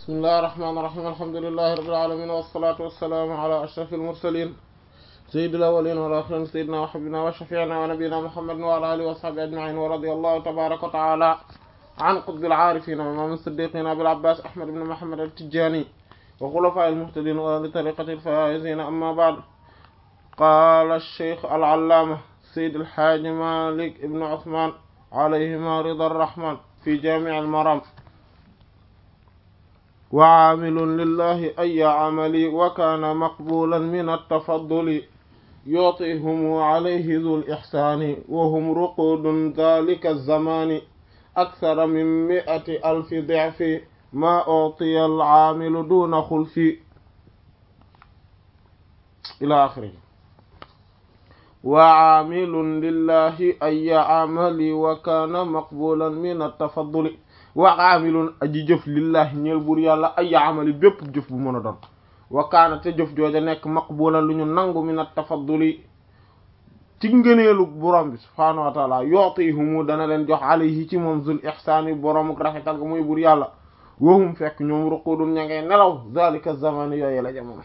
bismillahi rahmaani rahiim alhamdulillahi rabbil aalamiin wassalaatu wassalaamu ala ashrafil mursaliin sayyidil awwaliina wal aaxiriin sayyidinaa wa habiibinaa wa shafii'inaa wa nabiyyinaa muhammadin wa ala aalihi wa sahbihi ajma'iin wa radiyallahu tabaaraka wa ta'aalaa an qutbil aarifiin wa imaamil siddiiqiin abil abbaas ahmad ibn muhammad at-tijaani wa xulafaa'il muhtadiin wa ahli tariiqatil faa'iziin ammaa ba'd qaala ash-shaykh al-allaama sayyid al-haaji maalik ibn usmaan alayhimaa ridaa ar-rahmaan fi jaami' al-maraam وعامل لله أي عمل وكان مقبولا من التفضل يعطيهم عليه ذو الإحسان وهم رقود ذلك الزمان أكثر من مئة ألف ضعف ما أعطي العامل دون خلف إلى آخره وعامل لله أي عمل وكان مقبولا من التفضل wa aamilun aji jëf lillahi ñeel buur yàlla ay amali bépp jëf bu mën a doon wa kaana te jëf jooja nekk maqbulan lu ñu nangu min at-tafadduli ci ngëneelu borom bi subhaanahu wa taala yu'tihumu dana leen jox alayhi ci moom zul ihsaani borom rafetal ga muy buur yàlla wahum fekk ñoom ruqudun ña ngay nelaw zalika zamani yooyu la jamono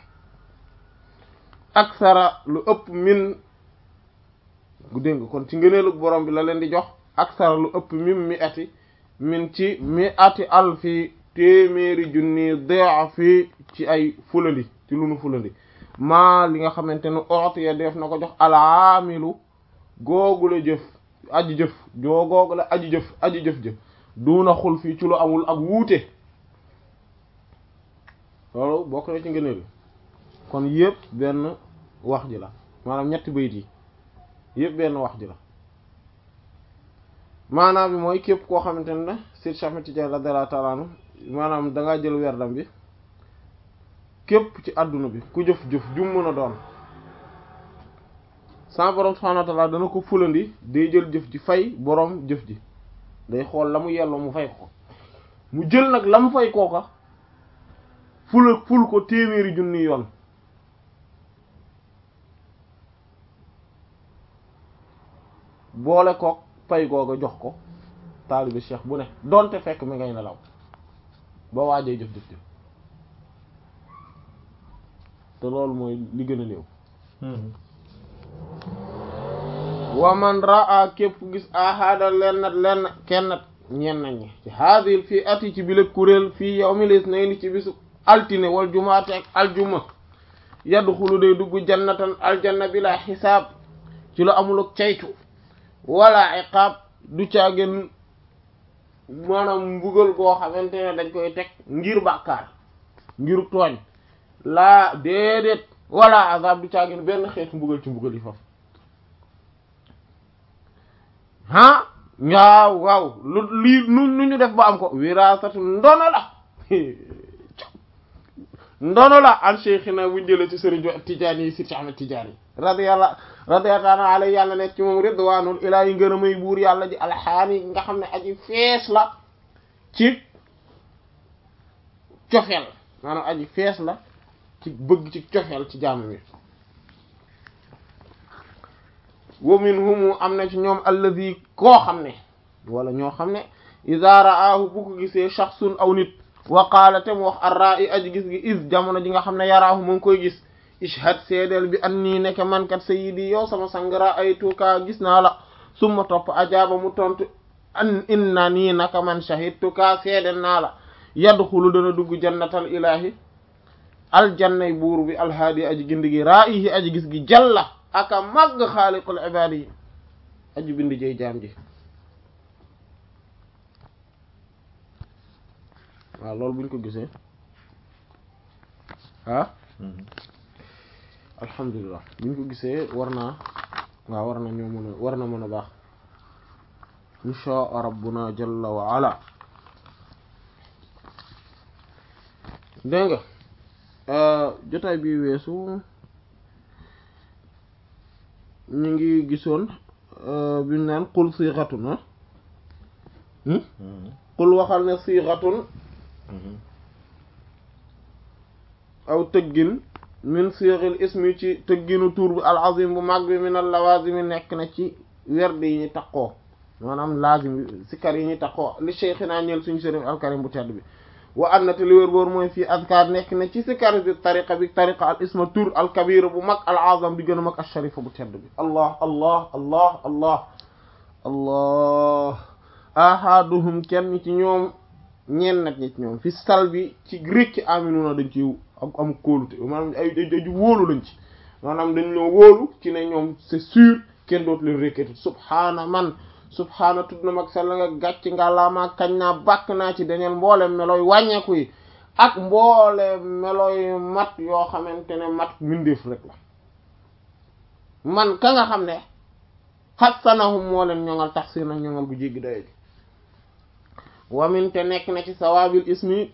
aksara lu ëpp min dégg nga kon ci ngëneelu borom bi la leen di jox aksara lu ëpp min mi ati min ci mi ati alfi téeméeri junni daafi ci ay fulandi ci lu nu fulandi maa li nga xamante ne ootiya def na ko jox alaamilu googula jëf aji jëf joo googula aji jëf aji jëf-jëf duuna xul fii ci lu amul ak wuute loolu bokk na ci ngëneel kon yëpp benn wax ji la maanaam ñetti bayit yi yëpp benn wax ji la maanaam bi mooy képp koo xamante ne Seydi Cheikh Ahmed Tidiane radiyallahu ta'ala anhu maanaam dangaa jël werdam bi képp ci àdduna bi ku jëf-jëf jum mën a doon sa borom subhanahu wa ta'ala dana ko fulandi day jël jëf ji fay borom jëf ji day xool la mu yelloo mu fay ko mu jël nag la mu fay kooka fula ful ko téeméeri junni yoon boole kook pay googa jox ko taalibi cheikh bu ne donte fekk mi ngay nelaw ba waajee jëf jëf jëf te loolu mooy li gën a néew wa man raa képp ku gis ahada lennat lenn kennat ñen nañ ci haadil fii ati ci bile kuréel fii yawmil isnayni ci bisu altine wal jumaate ak aljuma yadxulu day dugg jannatan aljanna bila xisaab ci lu amul ak caytu wala iqaab du caageen maanaam mbugal goo xamante ne dañ koy teg ngir bàkkaar ngir tooñ laa déedéet wala azab du caageen benn xeetu mbugal ci mbugal yi faf ah waaw waaw lu lii nu nu ñu def ba am ko wirasatu ndono la ndono la an cheikhina buñ jëlee ci sëriñ Tijaani yi Seydi Ahmed Tijaani radiyallahu radiyallahu alayhi yàlla nekk ci moom ridwaanul ilaahi ngërëmay buur yàlla ji alxaani nga xam ne aji fees la ci cofeel maanaam aji fees la ci bëgg ci cofeel ci jaamu mi wa minhum am na ci ñoom allazi koo xam ne wala ñoo xam ne iza ra'aahu bu ko gisee shaxsun aw nit wa qaala te mu wax arra'i aji gis gi is jamono ji nga xam ne yaraahu mu ngi koy gis ishhad seedeel bi an nii nekk man kat sayyidi yow sama sangara ay tuuka gis naa la summa topp ajaaba mu tontu an inna nii naka man shahidtuka seedeel naa la yadxulu dana dugg jannatal ilahi aljannay buur bi alhaadi aji gindi gi ra'ihi aji gis gi jalla aka màgg xaaliqul ibaadi yi aji bindi jey jaam ji waaw loolu buñ ko gisee ah alhamdulilah buñ ko gisee war naa waaw war na ñoo mën a war na mën a baax inshaa rabbuna jalla wa ala dégg nga jotaay bi weesu ñu ngi gisoon biñ naan qul siixatun ah qul waxal ne siixatun aw tëggin min siixil ismi ci tëgginu tur bi al azim bu mag bi min al lawazimi nekk na ci werd yi ñu taqoo maanaam lazim sikkar yi ñu taqoo li cheikhina ñeel suñu sëriñ alkarim bu tedd bi wa anna te li wér boor mooy fii azkar nekk na ci sikar bi tariqa bi tariqa al isma tur al kabira bu mag al azam bi gën a mag al sharifa bu tedd bi allah allah allah allah allah ahaduhum kenn ci ñoom ñeen nat ñi ci ñoom fi sal bi ci rékki aminuna dañ ci am am kóolute maanaam ay aju wóolu lañ ci maanaam dañ ñoo wóolu ci ne ñoom c'est sûr kenn dootu leen rékkati subhaana man subhaana tudd na mag sell nga gàcc nga laamaa kañ naa bàkk naa ci dañeel mboole melooy wàññeeku yi ak mboole melooy mat yoo xamante ne mat mindeef rek la man ka nga xam ne xassanahum moo leen ñoŋal tax si na ñoŋal bu jéggi dayo ji wamin te nekk na ci sawaabil ismi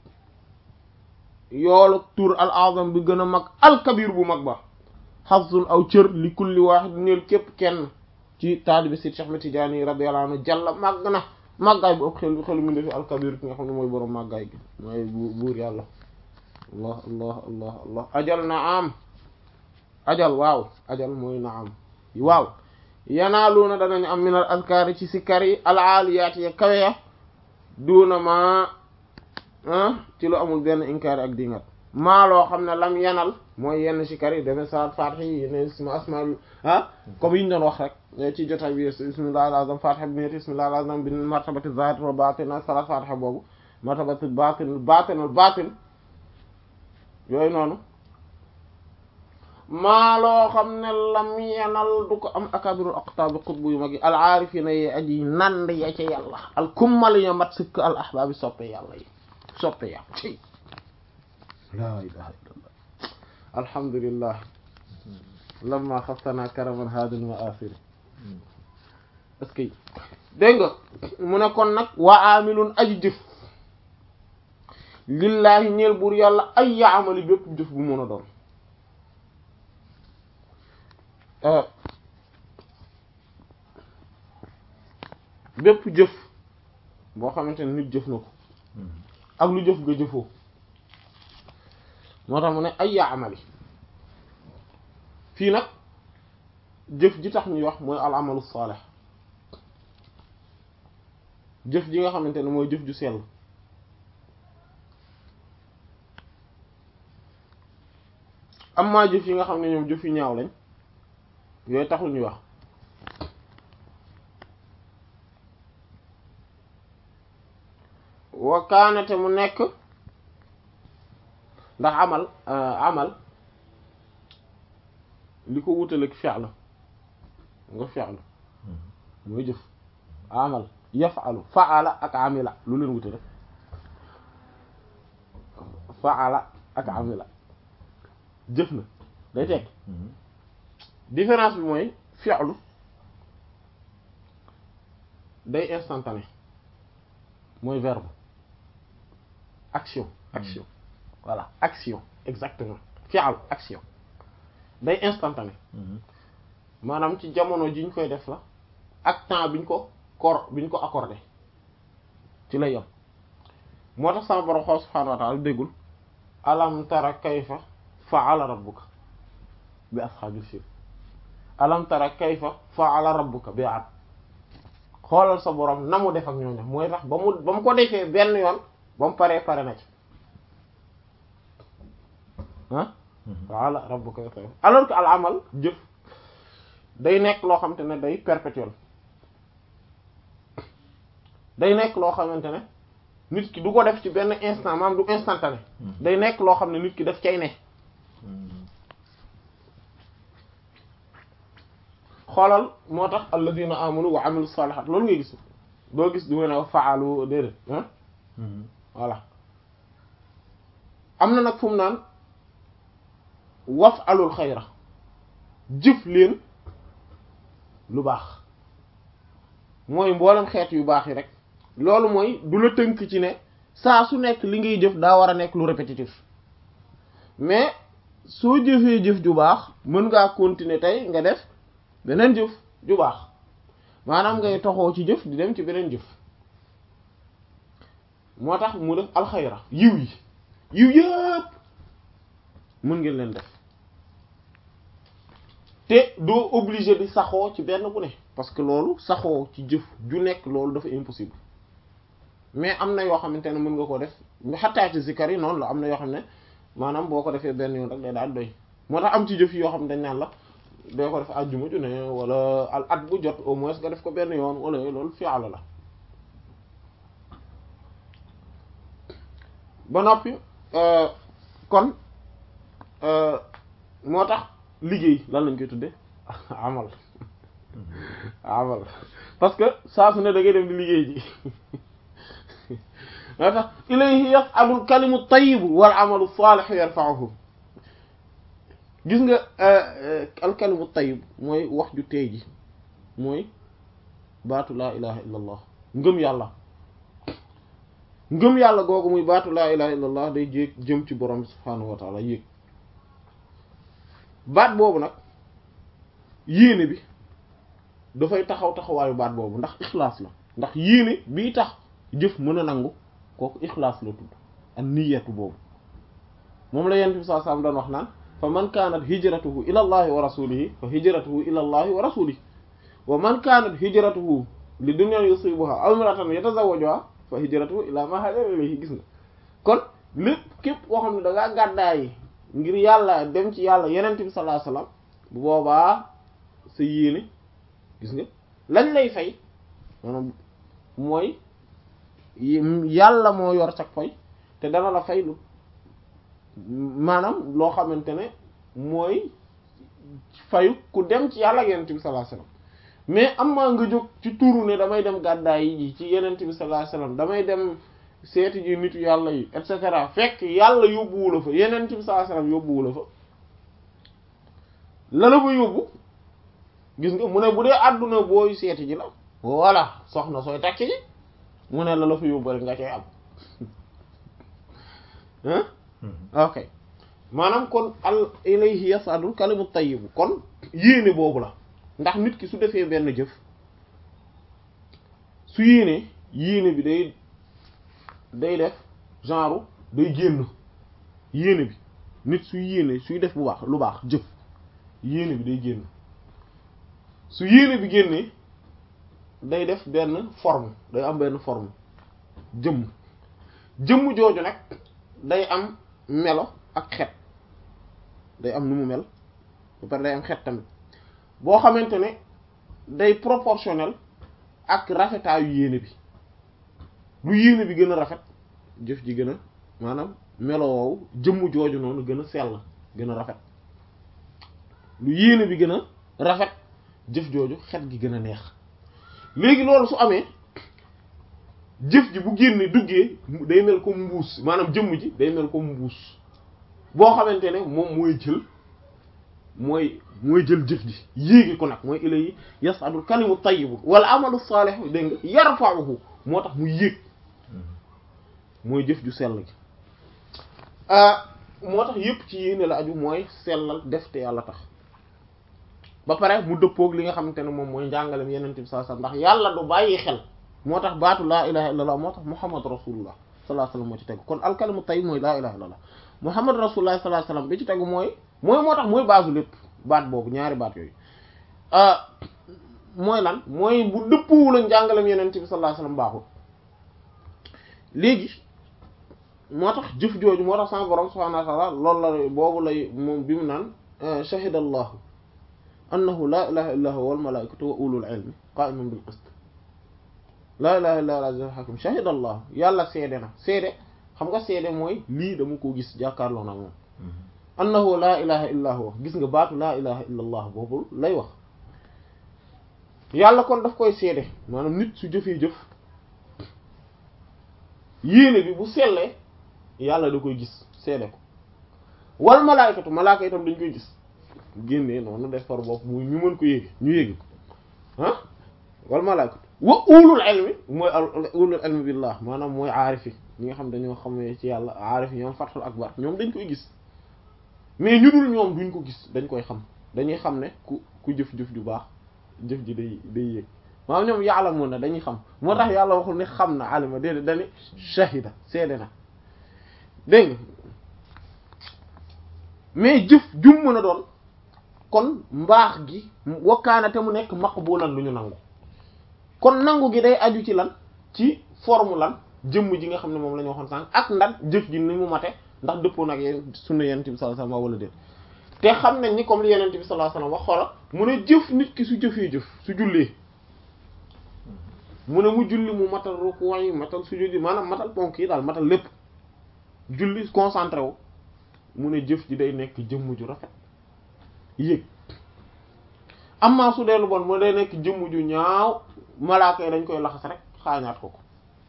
yoolu tur al azam bi gën a mag al kabir bu mag ba xasun aw cër li kulli waaxid neel képp kenn ci taalibi si Cheikh Ahmed Tidiane radiyallahu anhu jàlla màgg na màggaay bu ëpp xel xelu mu defi al kabir ki nga xam ne mooy boroom màggaay gi mooy buur yàlla allah allah allah allah ajal na am ajal waaw ajal mooy na am waaw yanaaluuna danañu am minal azkaari ci sikkar yi al aaliyaati ya kawe ya duuna ma ci lu amul benn inkaari ak dingat maa loo xam ne lam yanal mooy yenn sikkar yi deme salat fatiha yi yenn isma asmaul ah comme yi ñu doon wax rek ci jotaay bi bismillah al azam fatiha bi niyati bismillah al azam bi martabati zahir wa batin salat fatiha boobu martabati batin batinul batin yooyu noonu maa loo xam ne lam yanal du ko am akabirul aqtabi qutbu yu mag yi al aarifina yi aji nand ya ca yàlla al kummal ya mat sëkk al ahbaabi soppe yàlla yi soppe yàlla ci laa ilaha illallah alhamdulillah lamma xaftana karaman hadil maasiri est-ce que dégg nga mu ne kon nag wa amilun aji jëf lillahi ñeel buur yàlla ay yaamali bépp jëf bu mën a doon bépp jëf boo xamante ne nit jëf na ko ak lu jëf nga jëfoo moo tax mu ne ay yaa amali fii nag jëf ji tax ñuy wax mooy al amalu salih jëf ji nga xamante ne mooy jëf ju sell am maa jëf yi nga xam ne ñoom jëf yu ñaaw lañ yooyu taxul ñuy wax wa kaanate mu nekk ndax amal amal li ko wutaleeg fi'l nga fi'l mooy jëf amal yaf'alu fa'ala ak amila lu leen wutale fa'ala ak amila jëf na day teg différence bi mooy fi'lu day instantané mooy verbe action action voilà action exactement fi'l action day instantané maanaam ci jamono ji ñu koy def la ak temps biñ ko kor biñ ko accordé ci lay yam moo tax sama borom xool subhaanahu wa ta'ala déggul alam tara kayfa fa'ala rabbuka bi ashaabil fiil alam tara kayfa fa'ala rabbuka bi 'aad xoolal sa borom na mu def ak ñooñu mooy tax ba mu ba mu ko defee benn yoon ba mu paree pare na ci ah fa'ala rabbuka alors que al amal jëf day nekk loo xamante ne day perpétuel day nekk loo xamante ne nit ki du ko def ci benn instant maam du instantané day nekk loo xam ne nit ki daf cay ne xoolal moo tax alladina amanu wa amilu salihat loolu ngay gis doo gis du nga ne faalu déedéet ah voilà am na nag fu mu naan waf alul xayra jëf leen lu baax mooy mboolem xeet yu baax yi rek loolu mooy du la tënk ci ne saa su nekk li ngay jëf daa war a nekk lu répétitif mais soo jëfee jëf ju baax mën ngaa continuer tey nga def beneen jëf ju baax maanaam ngay toxoo ci jëf di dem ci beneen jëf moo tax mu def alxayra yiw yi yiw yëpp mën ngeen leen def te doo obligé di saxoo ci benn bu ne parce que loolu saxoo ci jëf ju nekk loolu dafa impossible mais am na yoo xamante ne mën nga ko def xattaa ci zikar yi noonu la am na yoo xam ne maanaam boo ko defee benn yoon rek day daal doy moo tax am ci jëf yoo xam ne dañ naan la doo ko def àjjuma ju ne wala al at bu jot au moins nga def ko benn yoon wala loolu fi'ala la ba noppi kon moo tax liggéey lan lañ koy tudde amal amal parce que saa su ne da ngay dem di liggéey ji moo tax ilayhi yas'adul kalimu tayyibu wal amalu salihu yarfa'uhu gis nga al kalimu tayyib mooy wax ju tey ji mooy baatu laa ilaha illa allah ngëm yàlla ngëm yàlla googu muy baatu laa ilaha illa allah day jéeg jëm ci borom subhaanahu wa taala yéeg baat boobu nag yéene bi dafay taxaw taxawaayu baat boobu ndax ixlaas la ndax yéene bii tax jëf mën a nangu kooku ixlaas la tudd ak niyatu boobu moom la yent bi saa saam doon wax naan fa man kaanat hijratuhu ila allahi wa rasulihi fa hijratuhu ila allahi wa rasulihi wa man kaanat hijratuhu li dunya yusibuha aw imratan yatazawwajuha fa hijratuhu ila ma hajara ilayhi gis nga kon lépp képp koo xam ne da ngaa gàddaay ngir yàlla dem ci yàlla yenent bi sallallahu alayhi wasallam bu boobaa sa yéene gis nga lañ lay fay maanaam mooy yàlla moo yor sag fay te dana la fay lu maanaam loo xamante ne mooy fayu ku dem ci yàlla ak yenent bi sallallahu alayhi wasallam mais am maa nga jóg ci turu ne damay dem gàddaay yi ci yenent bi sallallahu alayhi wasallam damay dem seeti ji nitu yàlla yi et cetera fekk yàlla yóbbuwu la fa yenent bi sallallahu alayhi wasallam yóbbuwu la fa la la fa yóbbu gis nga mu ne bu dee àdduna booy seeti ji la voilà soxna sooy takki ji mu ne la la fa yóbbu rek nga cay am hein ok maanaam kon al ilayhi yasadul kalimu tayyibu kon yéene boobu la ndax nit ki su defee benn jëf su yéene yéene bi day day def genre day génn yéene bi nit su yéene suy def bu baax lu baax jëf yéene bi day génn su yéene bi génnee day def benn forme day am benn forme jëmm jëmm jooju nag day am melo ak xet day am nu mu mel ba pare day am xet tamit boo xamante ne day proportionnel ak rafetaayu yéene bi lu yéene bi gën a rafet jëf ji gën a maanaam melo woowu jëmm jooju noonu gën a sell gën a rafet lu yéene bi gën a rafet jëf jooju xet gi gën a neex léegi loolu su amee jëf ji bu génne duggee day mel comme mbuus maanaam jëmm ji day mel comme mbuus boo xamante ne moom mooy jël mooy mooy jël jëf ji yéegi ko nag mooy ilay yasadul kalimu tayyibu wala amalu salihu dégg nga yarfa'uhu moo tax mu yéeg mooy jëf ju sell gi moo tax yépp ci yéene la aju mooy sellal def te yàlla tax ba pare mu dëppoog li nga xamante ne moom mooy njàngalem yeneen bi sallallahu alayhi wasallam ndax yàlla du bàyyi xel moo tax baatu laa ilaha illallah moo tax muhammad rasulullah sallallahu alayhi wasallam moo ci tegu kon alkalimu tayyib mooy laa ilaha illallah muhammad rasulullah sallallahu alayhi wasallam bi ci tegu mooy mooy moo tax mooy baasu lépp baat boobu ñaari baat yooyu mooy lan mooy bu dëppwul ak njàngalem yeneen bi sallallahu alayhi wasallam baaxul léegi moo tax jëf jooju moo tax sama borom subhanahu wa ta'ala loolu la boobu lay moom bi mu naan shahida allahu annahu laa ilaha illa huwa wal malaikatu wa ulul ilmi qa'iman bil qist laa ilaha illa huwa al hakim shahida allah yàlla seede na seede xam nga seede mooy lii dama ko gis jàkkaarloo na moom annahu laa ilaha illa huwa gis nga baatu laa ilaha illa allah boobu lay wax yàlla kon daf koy seede maanaam nit su jëfee jëf yéene bi bu sellee yàlla da koy gis seede ko wal malaayikatu malaaka itam dañ koy gis génnee noonu def par bopp mu ñu mën ko yéegi ñu yéegi ko ah wal malaayikatu wa ulul ilmi mooy ulul ilmi billah maanaam mooy aarifi ñi nga xam dañoo xamee ci yàlla aarifi ñoom fathul akbar ñoom dañ koy gis mais ñu dul ñoom duñ ko gis dañ koy xam dañuy xam ne ku ku jëf-jëf ju baax jëf ji day day yéeg maanaam ñoom yàlla mun na dañuy xam moo tax yàlla waxul ne xam na alima déedéet dani shahida seede na dégg nga mais jëf jum mën a doon kon mbaax gi wakkaana te mu nekk maqbulan lu ñu nangu kon nangu gi day aju ci lan ci forme lan jëmm ji nga xam ne moom la ñu waxoon sànq ak ndax jëf ji ni mu mate ndax dëppoo nag yéen sunna yonent bi sallallahu alayhi wasallam wala déet te xam nañ ni comme li yonent bi sallallahu alayhi wasallam wax xoola mu ne jëf nit ki su jëfee jëf su jullee mu ne mu julli mu matal ruku yi matal sujud yi maanaam matal ponk yi daal matal lépp julli concentré wu mu ne jëf ji day nekk jëmm ju rafet yéeg amma su dee lu bon mu day nekk jëmm ju ñaaw malaaka yi dañ koy laxas rek xaañaat ko ko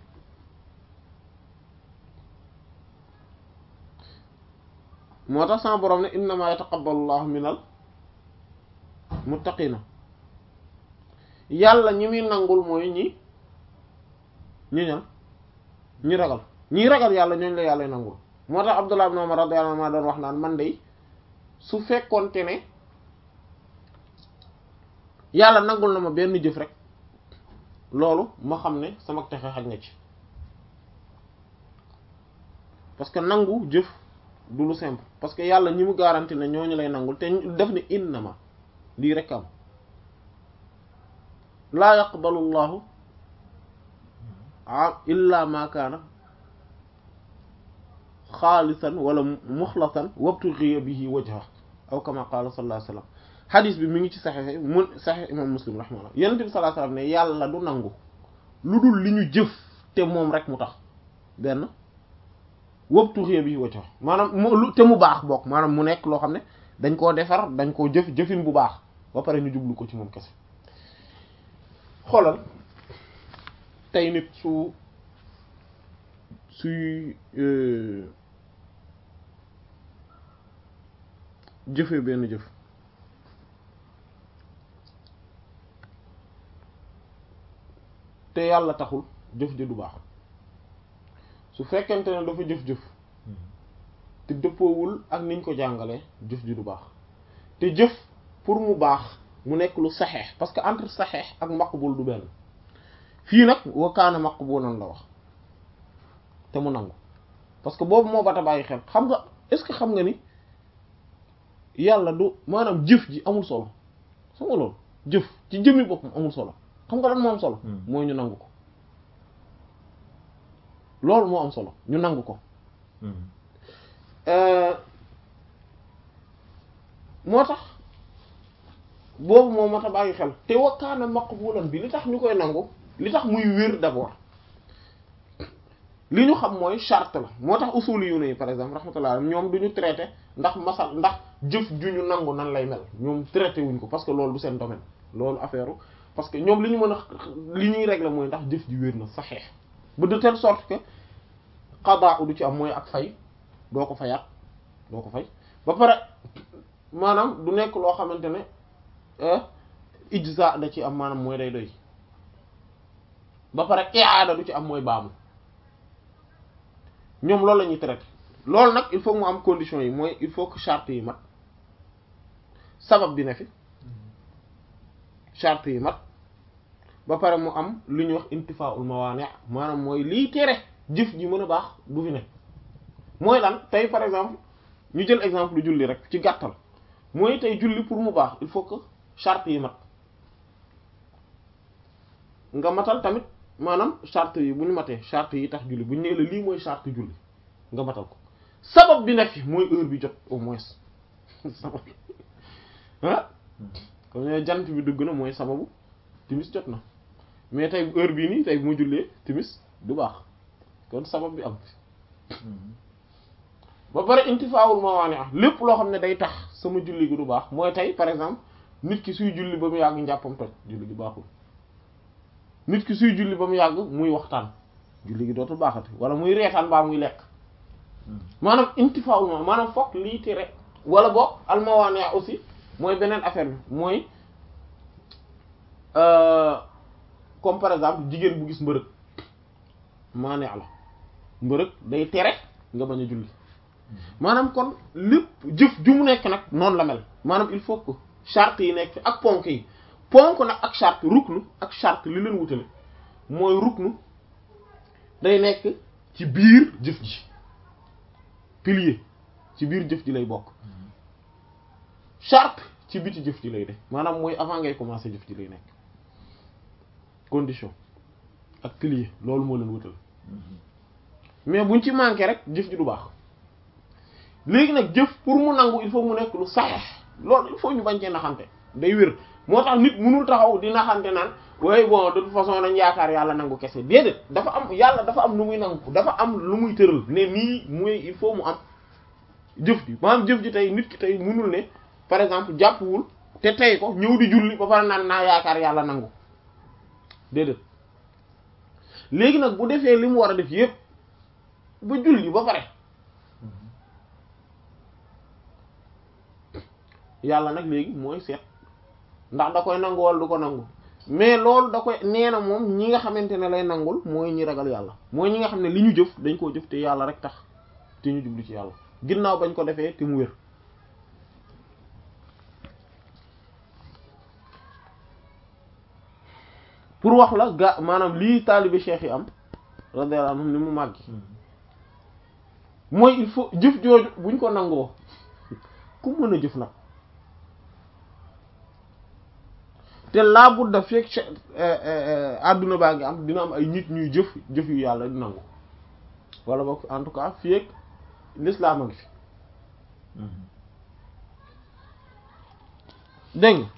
moo tax sama borom ne innama yataqabbalu llahu minal muttaqina yàlla ñi muy nangul mooy ñi ñi ñan ñi ragal ñi ragal yàlla ñooñu la yàlla nangul moo tax Abdullah ibn Umar radiyallahu anhu doon wax naan man de su fekkoonte ne yàlla nangul na ma benn jëf rek loolu ma xam ne sama texe xaj na ci parce que nangu jëf du lu simple parce que yàlla ñi mu garanti ne ñooñu lay nangul te def ne innama lii rek am laa yaqbalu llahu illa ma kaana xaalisan wala muxlasan wabtughiya bihi wajha aw kama qaala sallallahu alayhi wasallam hadis bi mi ngi ci saxexe mun saxex imam muslim rahimahullah yonent bi sallallahu alayhi wasallam ne yàlla du nangu lu dul li ñu jëf te moom rek mu tax benn wabtughiya bihi wajha maanaam mu te mu baax bokk maanaam mu nekk loo xam ne dañ koo defar dañ koo jëf jëfin bu baax ba pare ñu jublu ko ci moom kese xoolal tey nit su suy jëfee benn jëf te yàlla taxul jëf ji du baax su fekkente ne dafa jëf-jëf te dëppoowul ak niñ ko jàngalee jëf ji du baax te jëf pour mu baax mu nekk lu saxeex parce que entre saxeex ak maqbul du benn fii nag wa kaana maqbulan la wax te mu nangu parce que boobu moo bata bàyyi xel xam nga est-ce que xam nga ni yàlla du maanaam jëf ji amul solo xam nga loolu jëf ci jëmmi boppam amul solo xam nga lan moo am solo mooy ñu nangu ko loolu moo am solo ñu nangu ko moo tax boobu moo mat a bàyyi xel te wakkaana maqbulan bi li tax ñu koy nangu li tax muy wér d'abord li ñu xam mooy charte la moo tax usuli yu ne par exemple rahmatullah ñoom du ñu traité ndax masal ndax jëf ju ñu nangu nan lay mel ñoom traité wuñ ko parce que loolu du seen domaine loolu affaire parce que ñoom li ñu mën a li ñuy régler mooy ndax jëf ji wér na saxeex ba de telle sorte que qada du ci am mooy ak fay doo ko fayaat doo ko fay ba pare maanaam du nekk loo xamante ne ijza da ci am maanaam mooy day doy ba pare iaada du ci am mooy baamu ñoom loolu la ñuy traité loolu nag il faut mu am conditions yi mooy il faut que charte yi mat sabab bi ne fi charte yi mat ba pare mu am lu ñuy wax intifaul mawaani maanaam mooy lii tere jëf ji mën a baax du fi ne mooy lan tey par exemple ñu jël exemple lu julli rek ci gàttal mooy tey julli pour mu baax il faut que charte yi mat nga matal tamit maanaam charte yi bu ñu matee charte yi tax julli bu ñu nee la lii mooy charte julli nga matal ko sabab bi nekk fi mooy heure bi jot au moins sabab ah comme ne jant bi dugg na mooy sababu timis jot na mais tey heure bii nii tey bu ma jullee timis du baax kon sabab bi am fi ba pare intifaawul mawaani ah lépp loo xam ne day tax sama julli gi du baax mooy tey par exemple nit ki suy julli ba mu yàgg njàppam toj julli gi baaxul nit ki suy julli ba mu yàgg muy waxtaan julli gi dootul baaxati wala muy reetaan baa muy lekk maanaam intifaawul ma maanaam fokk lii tere wala boog almawaani aussi mooy beneen affaire bi mooy comme par exemple jigéen bu gis mbërëg maaneex la mbërëg day tere nga bañ a julli maanaam kon lépp jëf ju mu nekk nag noonu la mel maanaam il faut que charte yi nekk fi ak ponk yi ponk nag ak charte ruknu ak charte li leen wutale mooy ruknu day nekk ci biir jëf ji pilier ci biir jëf ji lay bokk charte ci biti jëf ji lay def maanaam mooy avant ngay commencer jëf ji lay nekk condition ak pilier loolu moo leen wutal mais buñ ci manqué rek jëf ji du baax léegi nag jëf pour mu nangu il faut mu nekk lu saxeex loolu il faut ñu bañ cee naxante day wér moo tax nit mënul taxaw di naxante naan waaye bon de toute façon dañ yaakaar yàlla nangu kese déedéet dafa am yàlla dafa am lu muy nangu dafa am lu muy tëral ne nii muy il faut mu am jëf ji maanaam jëf ji tey nit ki tey mënul ne par exemple jàppwul te tey ko ñëw di julli ba pare naan naa yaakaar yàlla nangu déedéet léegi nag bu defee li mu war a def yépp ba julli ba pare yàlla nag léegi mooy seet ndax da koy nangu wala du ko nangu mais loolu da koy nee na moom ñi nga xamante ne lay nangul mooy ñi ragal yàlla mooy ñi nga xam ne li ñu jëf dañ koo jëf te yàlla rek tax te ñu jublu ci yàlla ginnaaw bañ ko defee te mu wér pour wax la ga maanaam lii taalibe cheikh yi am radiyallahu anhum ni mu màggi mooy il faut jëf jooju buñ ko nangoo ku mën a jëf nag te laa budda fekk àdduna baa ngi am dina am ay nit ñuy jëf jëf yu yàlla di nangu wala boog en tout cas fekk l'islam a ngi fi dégg nga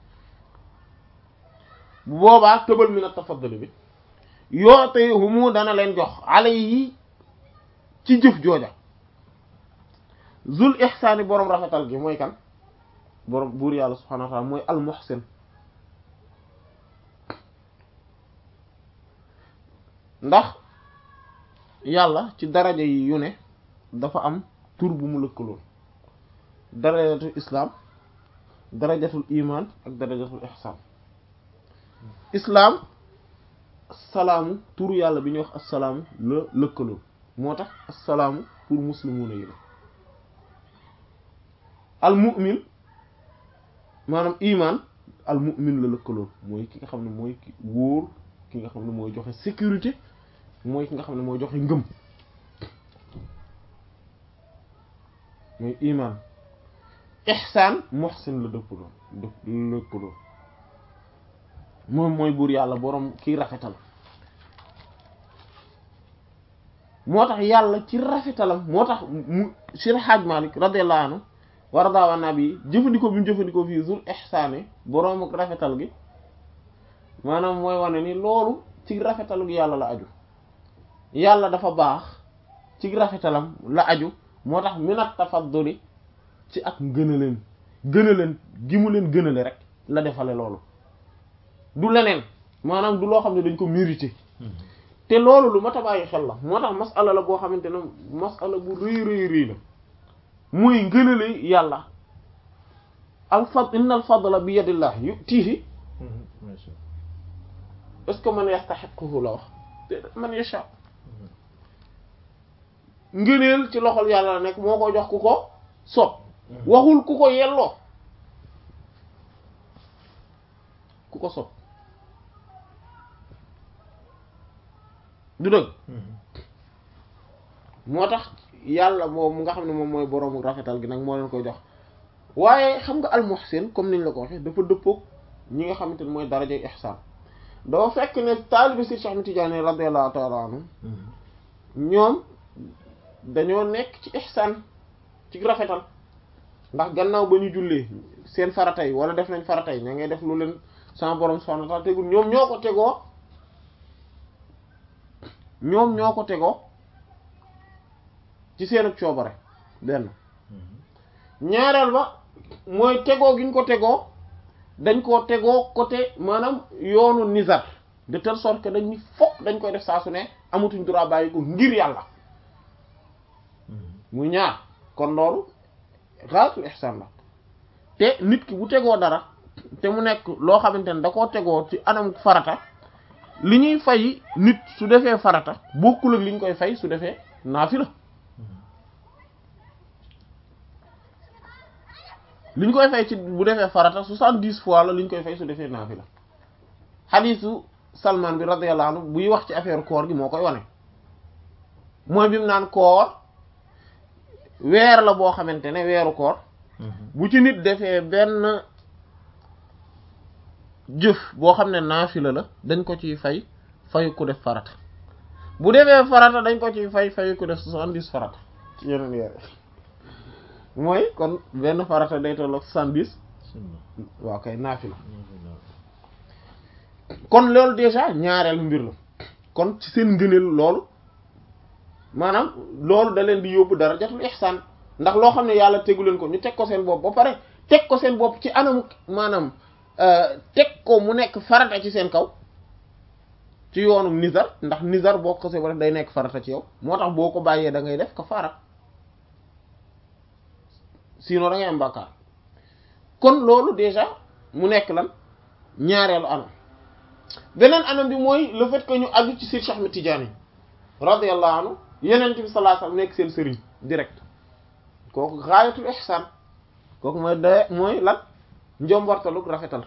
bu boobaa tëbal mi na tafaddali bi yoote humu dana leen jox ale yi ci jëf jooja zul ihsaani boroom rafetal gi mooy kan boroom buur yàlla subhaanahu wa ta'ala mooy al muhsin ndax yàlla ci daraja yi yu ne dafa am tur bu mu lëkkaloon darajatul islam darajatul iman ak darajatul ihsan islam salaamu turu yàlla bi ñuy wax assalaamu la lëkkaloo moo tax assalaamu pour muslimuna yi la al mu'min maanaam iman al mu'min la lëkkaloo mooy ki nga xam ne mooy ki wóor ki nga xam ne mooy joxe sécurité mooy ki nga xam ne mooy joxe ngëm mooy iman ihsan muhsin la dëppaloo dëpp lëkkaloo moom mooy buur yàlla boroom kiy rafetal moo tax yàlla ci rafetalam moo tax mu Cheikh Hadj Malick radiyallahu anhu wa radiya an nabi jëfandikoo bi mu jëfandikoo fii zul ihsaani boroom ak rafetal gi maanaam mooy wane ni loolu ci rafetalu gi yàlla la aju yàlla dafa baax ci rafetalam la aju moo tax minat tafadduli ci ak gënaleen gënaleen gi mu leen gënale rek la defale loolu du leneen maanaam du loo xam ne dañ ko mérité te loolu lu mat a bàyyi xel la moo tax masala la boo xamante ne masala bu rëy rëy rëy la muy ngënale yàlla al fad inna al fadla bi yadillah yutihi est-ce que man yastahiquhu la wax man yasha ngëneel ci loxol yàlla la nekk moo ko jox ku ko soob waxul ku ko yelloo ku ko soob du dëgg moo tax yàlla moom nga xam ne moom mooy boroomu rafetal gi nag moo leen koy jox waaye xam nga almuhsin comme niñ la ko waxee dafa dëppoog ñi nga xamante ne mooy darajay ihsaan dafa fekk ne taalibi si Cheikh Ahmed Tidiane radiyallahu ta'ala anhu ñoom dañoo nekk ci ihsaan ci rafetal ndax gannaaw ba ñu jullee seen faratay wala def nañ faratay ña ngay def lu leen sama borom subhanahu wa ta'ala tegul ñoom ñoo ko tegoo ñoom ñoo ko tegoo ci seen coobare benn ñaareel ba mooy tegoo gi ñu ko tegoo dañ koo tegoo côté maanaam yoonu nizar de telle sorte que dañ ni fokk dañ koy def saa su ne amatuñ droit bàyyi ko ngir yàlla muy ñaar kon loolu xaalisul ihsan la te nit ki bu tegoo dara te mu nekk loo xamante ne da koo tegoo ci anam farata li ñuy fay nit su defee farata bokkul ak li ñu koy fay su defee naafila li ñu koy fay ci bu defee farata soixante-dix fois la li ñu koy fay su defee naafila xadiisu Salman bi radiyallahu anhu buy wax ci affaire koor gi moo koy wane mooy bi mu naan koor weer la boo xamante ne weeru koor bu ci nit defee benn jëf boo xam ne naafila la dañ ko ciy fay fayu ko def farata bu defee farata dañ ko ci fay fay ko def soixante-dix farata ci yeneen yére mooy kon benn farata day tolloog soixante-dix waaw kay naafila kon loolu déjà ñaareelu mbir la kon ci seen ngëneel loolu maanaam loolu da leen di yóbbu darajatul ihsaan ndax loo xam ne yàlla tegu leen ko ñu teg ko seen bopp ba pare teg ko seen bopp ci anamu maanaam teg ko mu nekk farata ci seen kaw ci yoonu nizar ndax nizar boo ko ba day nekk farata ci yow moo tax boo ko bàyyee da ngay def kafaara sinon da ngay am bàkkaar kon loolu déjà mu nekk lan ñaareelu anam beneen anam bi mooy le fait que ñu aju ci Seydi Cheikh Ahmed Tidiane radiyallahu anhu yeneen bi sallallahu alayhi wasallam nekk seen sëriñ direct kooku gaayatul ihsaan kooku mooy da mooy lan njombortaluk rafetal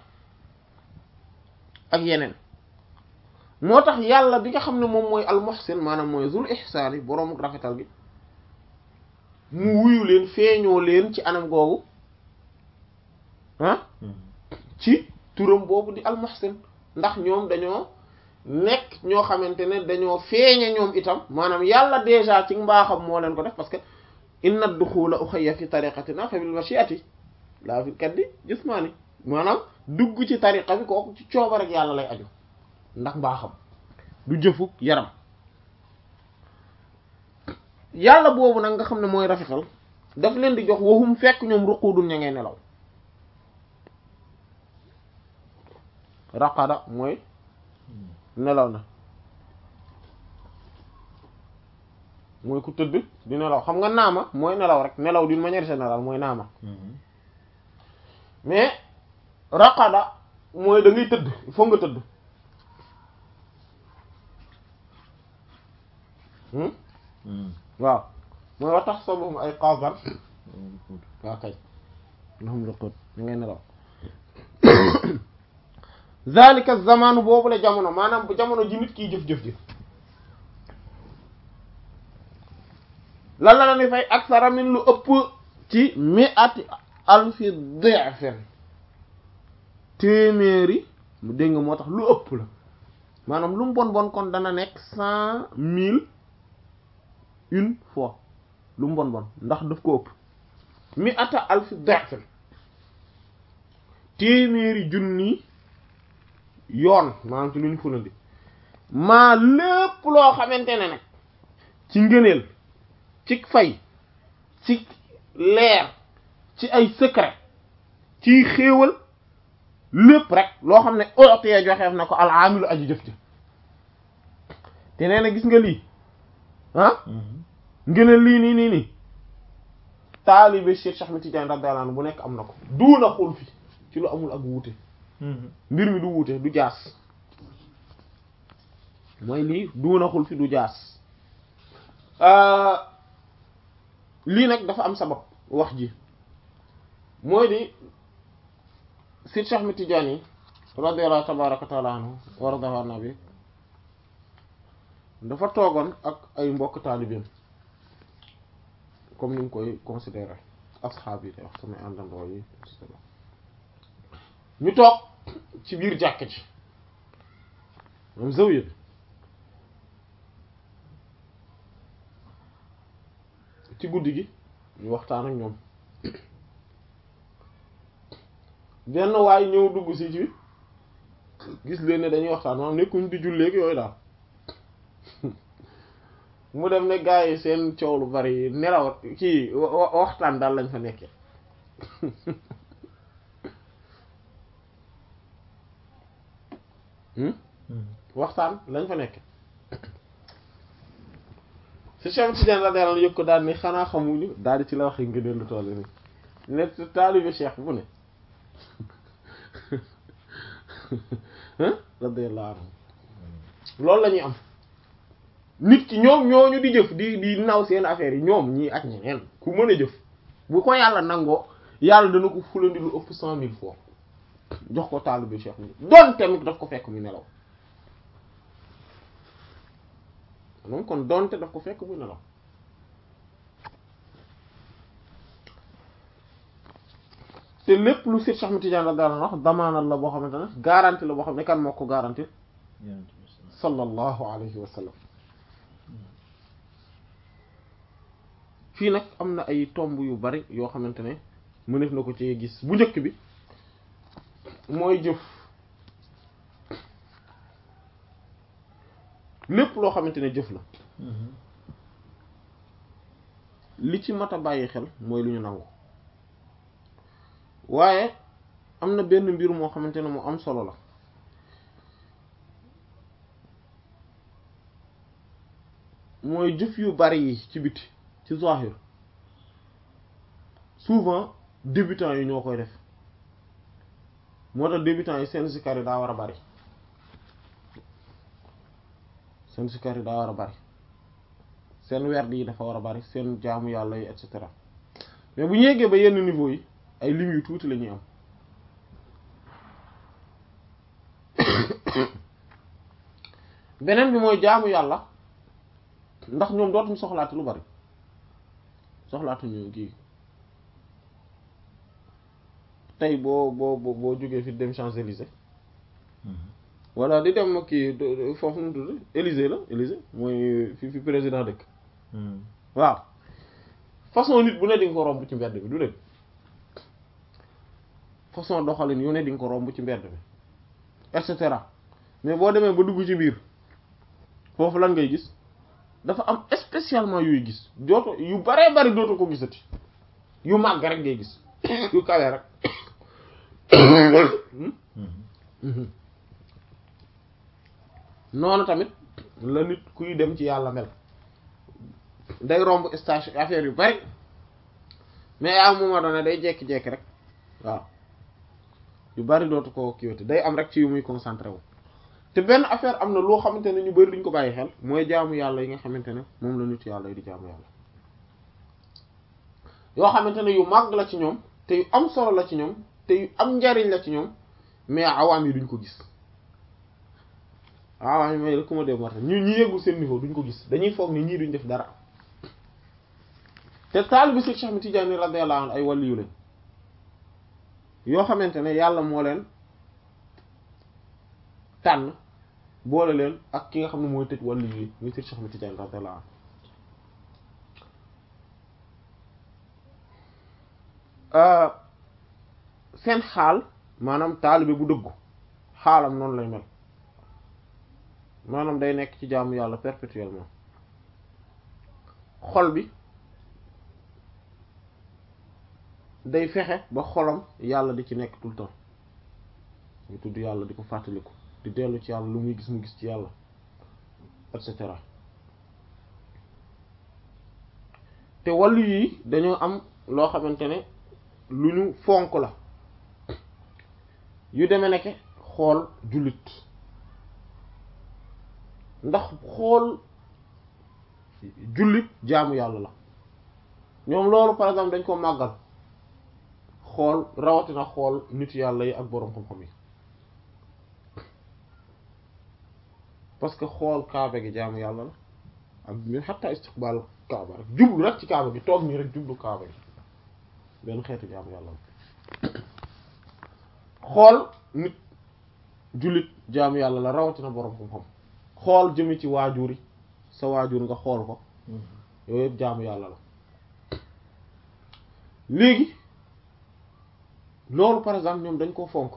ak yeneen moo tax yàlla bi nga xam ne moom mooy al muhsin maanaam mooy zul ihsaan yi boroomu rafetal gi mu wuyu leen feeñoo leen ci anam googu ah ci turam boobu di al muhsin ndax ñoom dañoo nekk ñoo xamante ne dañoo feeñe ñoom itam maanaam yàlla déjà ci mbaaxam moo leen ko def parce que inna duxula uxayya fi tariqatina fa bil mashiati laa fi kaddi jismaani maanaam dugg ci tariqa bi kooku ci cooba rek yàlla lay aju ndax mbaaxam du jëfuk yaram yàlla boobu nag nga xam ne mooy rafetal daf leen di jox waxum fekk ñoom ruqudun ña ngay nelaw raqada mooy nelaw na mooy ku tëdd di nelaw xam nga naama mooy nelaw rek nelaw d'une manière générale mooy naama mais raqada mooy da ngay tëdd il faut nga tëdd waaw mooy wa tax sabuhum ay qadan waaw kay lahum ruqud ñu ngay nelaw zalika zamanu boobu la jamono maanaam bu jamono ji nit kiy jëf-jëf ji lan la la ni fay aksara min lu ëpp ci mi'ati alfi di'fin téeméeri mu dégg nga moo tax lu ëpp la maanaam lu mu bon bon kon dana nekk cent mille une fois lu mu bon bon ndax daf ko ëpp mi'ata alfi di'fin téeméeri junni yoon maanaam ci lu ñu fulandi maa lépp loo xamante ne nag ci ngëneel ci fay ci leer ci ay secret ci xéewal lépp rek loo xam ne ootee joxeef na ko alaamilu aji jëf ci te nee na gis nga lii ah ngëneel lii nii nii nii taalibe Cheikh Cheikh Ahmed Tidiane radiyallahu anhu bu nekk am na ko duuna xul fi ci lu amul ak wuute mbir mi du wuute du jaas mooy lii duunaxul fi du jaas lii nag dafa am sabab wax ji mooy di Seydi Cheikh Ahmed Tidiane radiyallahu tabaraka taala anhu wa radiallahu anhu bi dafa toogoon ak ay mbokk taalibeem comme ni ñu koy considéré asxaab yi te wax samay àndandoo yi ñu toog ci biir jàkka ji moom zawiya bi ci guddi gi ñu waxtaan ak ñoom benn waay ñëw dugg si ci gis leen ne dañuy waxtaan maanaam nekkuñ di julleek yooyu daal mu dem ne gaa yi seen coow lu bari nelaw kii waxtaan daal lañ fa nekkee waxtaan lañ fa nekk si Cheikh Tidiane la daal yëg ko daal ni xanaa xamuñu daal di ci la waxee ngëneel lu toll ni ne taalibe Cheikh bu ne radiyallahu anhu loolu la ñuy am nit ki ñoom ñooñu di jëf di di naw seen affaire yi ñoom ñii ak ñeneen ku mën a jëf bu ko yàlla nangoo yàlla dana ko fulandi lu ëpp cent mille fois jox ko taalibe Cheikh bi doon tamit daf ko fekk mu nelaw moom kon doonte daf ko fekk mu nelaw te lépp lu Seex Ahmad Tijaan radiyallahu anhu wax damaanal la boo xamante ne garantie la boo xam ne kan moo ko garantie sallallahu alayhi wa sallam fii nag am na ay tomb yu bari yoo xamante ne mëneef na ko ci gis bu njëkk bi mooy jëf lépp loo xamante ne jëf la li ci mat a bàyyi xel mooy lu ñu nangu waaye am na benn mbir moo xamante ne mu am solo la mooy jëf yu bari yi ci biti ci zahir souvent débutants yi ñoo koy def moo tax débutants yi seen sikar yi daa war a bari seen sikar yi daa war a bari seen werd yi dafa war a bari seen jaamu yàlla yi et cetera mais bu ñu yeggee ba yenn niveau yi ay lim yu tuuti la ñuy am beneen bi mooy jaamu yàlla ndax ñoom dootuñu soxlaati lu bari soxlaatuñu kii tey boo boo boo jógee fi dem Champs-Élysées walla di dem kii foofu nu tudd Élysée la Élysée mooy fi fi président dëkk waaw façon nit bu ne di nga ko romb ci mbedd bi du dëgg façon doxalin yu ne di nga ko romb ci mbedd bi et cetera mais boo demee ba dugg ci biir foofu lan ngay gis dafa am spécialement yuy gis dooto yu baree bari dooto ko gisati yu màgg rek ngay gis yu kawe rek noonu tamit la nit kuy dem ci yàlla mel day romb station affaire yu bari mais à un moment donné day jekki-jekki rek waaw yu bari dootu ko kiiwati day am rek ci yu muy concentré wu te benn affaire am na loo xamante ne ñu bari duñ ko bàyyi xel mooy jaamu yàlla yi nga xamante ne moom la nit yàlla yi di jaamu yàlla yoo xamante ne yu màgg la ci ñoom te yu am solo la ci ñoom te yu am njariñ la ci ñoom mais awaam yi duñ ko gis awaam yi may la ku ma dem marta ñu ñi yeggul seen niveau duñ ko gis dañuy foog ni ñii duñ def dara te taalibe Cheikh Ahmed Tidiane radiyallahu anhu ay waliyu lañ yoo xamante ne yàlla moo leen tànn boole leen ak ki nga xam ne mooy tëj wàllu yi muy Cheikh Ahmed Tidiane radiyallahu anhu seen xaal maanaam taalibe bu dëggu xaalam noonu lay mel maanaam day nekk ci jaamu yàlla perpétuellement xol bi day fexe ba xolam yàlla di ci nekk tout le temps ñu tudd yàlla di ko fàttaliku di dellu ci yàlla lu muy gis mu gis ci yàlla et cetera te wàllu yi dañoo am loo xamante ne lu ñu fonk la yu demee nekke xool jullit ndax xool jullit jaamu yàlla la ñoom loolu par exemple dañ ko màggal xool rawatina xool nit yàlla yi ak boroom xam-xam yi parce que xool kaaba gi jaamu yàlla la ak mi xatta istiqbaal kaaba rek jublu rek ci kaaba gi toog nii rek jublu kaaba gi benn xeetu jaamu yàlla la xool nit jullit jaamu yàlla la rawatina boroom xam-xam xool jëme ci waajur yi sa waajur nga xool ko yooyu yëpp jaamu yàlla la léegi loolu par exemple ñoom dañ koo fonk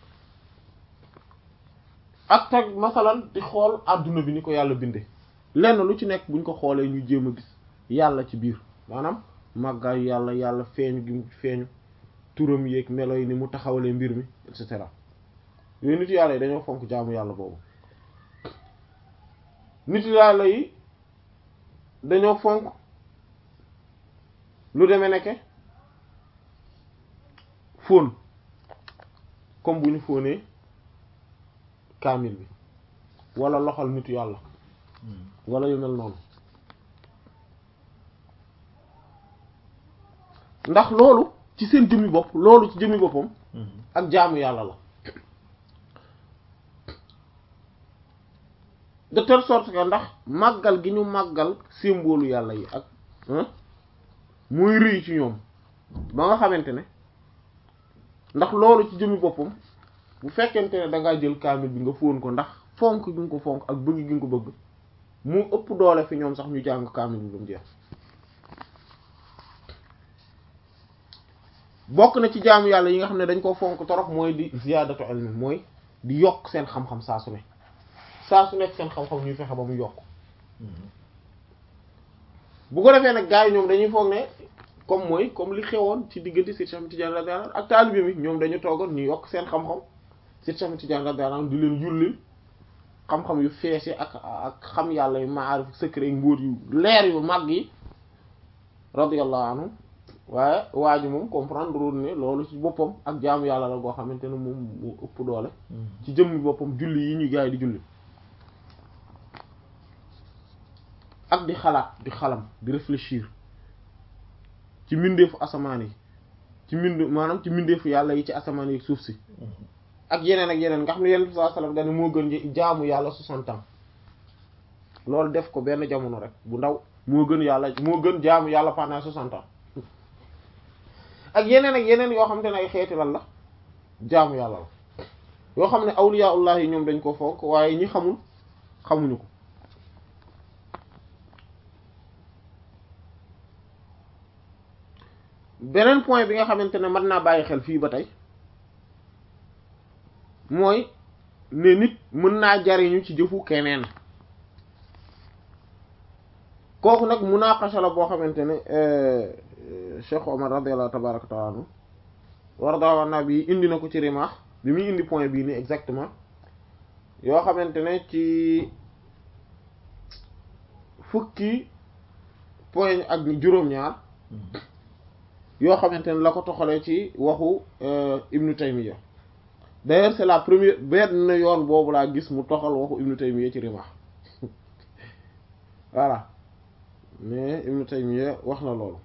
ak tag masalan di xool àdduna bi ni ko yàlla binde lenn lu ci nekk buñ ko xoolee ñu jéem a gis yàlla ci biir maanaam màggaayu yàlla yàlla feeñu gi mu feeñu turam yeeg melo yi ni mu taxawalee mbir mi et cetera yooyu nit yàlla yi dañoo fonk jaamu yàlla boobu nit yàlla yi dañoo fonk lu demee nekke fóon comme bu ñu fóonee kaamil bi wala loxol nitu yàlla wala yu mel noonu ndax loolu ci seen jëmmi bopp loolu ci jëmmi boppam ak jaamu yàlla la de telle sorte que ndax màggal gi ñu màggal symbole yàlla yi ak muy rëy ci ñoom ba nga xamante ne ndax loolu ci jëmmi boppam bu fekkente ne dangaa jël kaamil bi nga fóon ko ndax fonk gi nga ko fonk ak bëgg gi nga ko bëgg mu ëpp doole fi ñoom sax ñu jàng kaamil bi ba mu jeex bokk na ci jaamu yàlla yi nga xam ne dañ ko fonk torop mooy di ziyaadatu ilmi mooy di yokk seen xam-xam saa su ne saa su nekk seen xam-xam ñuy fexe ba mu yokk bu ko defee nag gars yi ñoom dañuy foog ne comme mooy comme li xewoon ci diggante Seydi Cheikh Tidiane radiyallahu anhu ak taalibe mi ñoom dañu toogoon ñu yokk seen xam-xam Seydi Cheikh Tidiane radiyallahu anhu di leen yullil xam-xam yu fees yi ak ak xam yàlla yu maarif secret yu mbóot yu leer yu màgg yi radiyallahu anhu waaye waa ji moom comprendre wul ne loolu ci boppam ak jaamu yàlla la goo xamante ne moom moo ëpp doole ci jëmmi boppam julli yi ñu gaay di julli ak di xalaat di xalam di réfléchir ci mbindeefu asamaan yi ci mbind maanaam ci mbindeefu yàlla yi ci asamaan yi suuf si ak yeneen ak yeneen nga xam ne yeneen bi sallallahu alayhi wasallam dañ moo gën jaamu yàlla soixante ans loolu def ko benn jamono rek bu ndaw moo gën yàlla moo gën jaamu yàlla pendant soixante ans ak yeneen ak yeneen yoo xam te ne ay xeeti lan la jaamu yàlla la yoo xam ne awliyaullah yi ñoom dañ ko fonk waaye ñi xamul xamuñu ko beneen point bi nga xamante ne mën naa bàyyi xel fii ba tey mooy ne nit mën naa jariñu ci jëfu keneen kooku nag munaqasha la boo xamante ne Cheikh Omar radiyallahu tabaraka taala anhu warda na bi indi na ko ci rimaax bi muy indi point bii nii exactement yoo xamante ne ci fukki point ak juróom-ñaar yoo xamante ne la ko toxalee ci waxu Ibnu Taymiyya d'ailleurs c'est la première benn yoon boobu laa gis mu toxal waxu Ibnu Taymiyya ci rimaax voilà mais Ibnu Taymiyya wax na loolu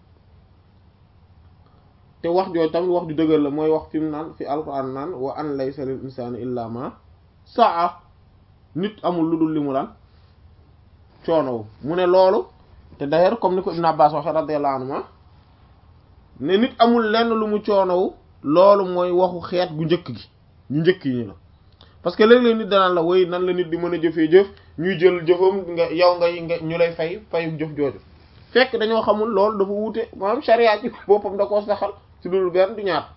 te wax jooju tamit wax ju dëgër la mooy wax fi mu naan fi alquran naan wa an laysa lil insani illa ma saa nit amul lu dul li mu lan coonowu mu ne loolu te d'ailleurs comme ni ko Ibn Abbas waxe radiyallahu anhu ne nit amul lenn lu mu coonowu loolu mooy waxu xeet gu njëkk gi ñu njëkk yi ñu la parce que léeg-léeg nit danaan la woy nan la nit di mën a jëfee jëf ñuy jël jëfam nga yow ngay nga ñu lay fay fayu jëf jooju fekk dañoo xamul loolu dafa wuute maanaam sharia ci boppam da koo saxal ci loolu benn du ñaar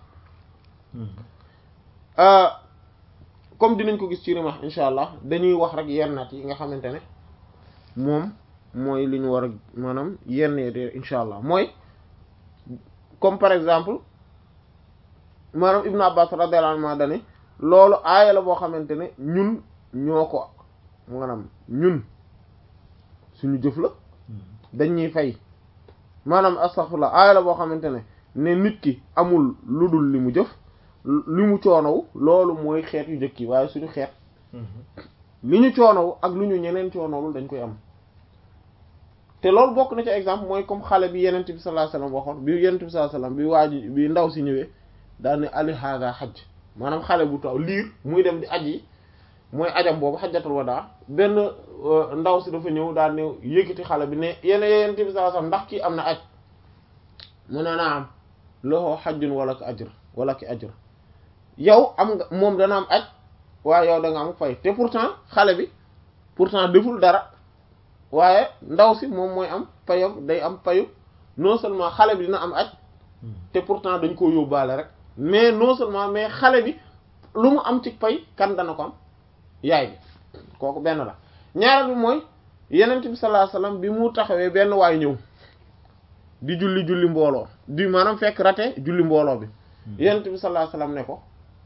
comme dinañ ko gis ci rimax insha allah dañuy wax rek yenn naat yi nga xamante ne moom mooy li ñu war a maanaam yenn de insha allah mooy comme par exemple maanaam Ibn Abbas radiyallahu anhu dane loolu aaya la boo xamante ne ñun ñoo ko maanaam ñun suñu jëf la dañuy fay maanaam astaghfirullah aaya la boo xamante ne ne nit ki amul lu dul li mu jëf li mu coonow loolu mooy xeet yu njëkk yi waaye suñu xeet li ñu coonow ak lu ñu ñeneen coonowul dañ koy am te loolu bokk na ci exemple mooy comme xale bi yenent bi sallallahu alayhi wasallam waxoon bi yenent bi sallallahu alayhi wasallam bi waa ji bi ndaw si ñëwee daal ne ali hada xaj maanaam xale bu taw liir muy dem di aji mooy ajam boobu xajjatul wadaa benn ndaw si dafa ñëw daal ne yëkkati xale bi ne yenn yenent bi sallallahu alayhi wasallam ndax kii am na aj mu ne naa am loxo xajjun wala ki ajr wala ki ajr yow am nga moom dana am aj waaye yow da nga am fay te pourtant xale bi pourtant deful dara waaye ndaw si moom mooy am payam day am payu non seulement xale bi dina am aj te pourtant dañ koo yóbbaale rek mais non seulement mais xale bi lu mu am ci pay kan dana ko am yaay bi kooku benn la ñaareel bi mooy yenent bi sallallahu alayhi wasallam bi mu taxawee benn waay ñëw di julli julli mbooloo di maanaam fekk rate julli mbooloo bi yenent bi sallallahu alayhi wasallam ne ko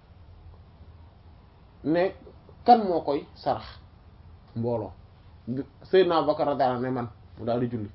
ne kan moo koy sarax mbooloo Seydina Bakar radiyallahu anhu ne man mu daal di julli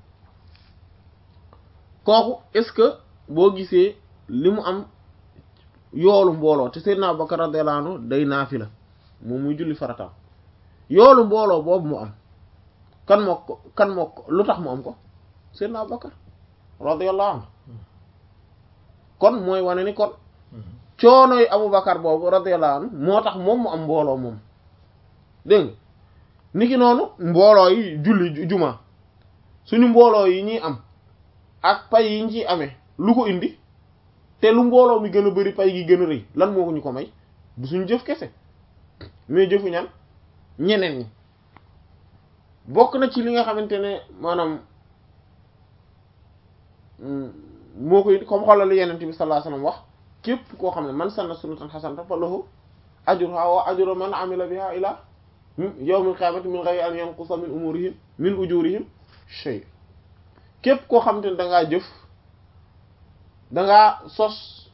kooku est-ce que boo gisee li mu am yoolu mbooloo te Seydina Bakar radiyallahu anhu day naafila moom muy julli farataam yoolu mbooloo boobu mu am kan moo ko kan moo ko lu tax mu am ko Seydina Bakar radiyallahu anhu kon mooy wane ni kon coonoy Abubakar boobu radiyallahu anhu moo tax moom mu am mbooloo moom dégg nga niki noonu mbooloo yi julli juma suñu mbooloo yi ñuy am ak pay yi ñu ciy amee lu ko indi te lu mbooloo mi gën a bari pay gi gën a rëy lan moo ko ñu ko may du suñu jëf kese mais jëfu ñan ñeneen ñi bokk na ci li nga xamante ne maanaam moo koy comme xoolal li yenent bi sallallahu alayhi wasallam wax képp koo xam ne man sanna sunnatan hasanatan fa lahu ajruha wa ajru man amila biha ila yawmil qiyamati min ghayri an yanqusa min umurihim min ujurihim shay képp koo xam te ne da ngaa jëf da ngaa sos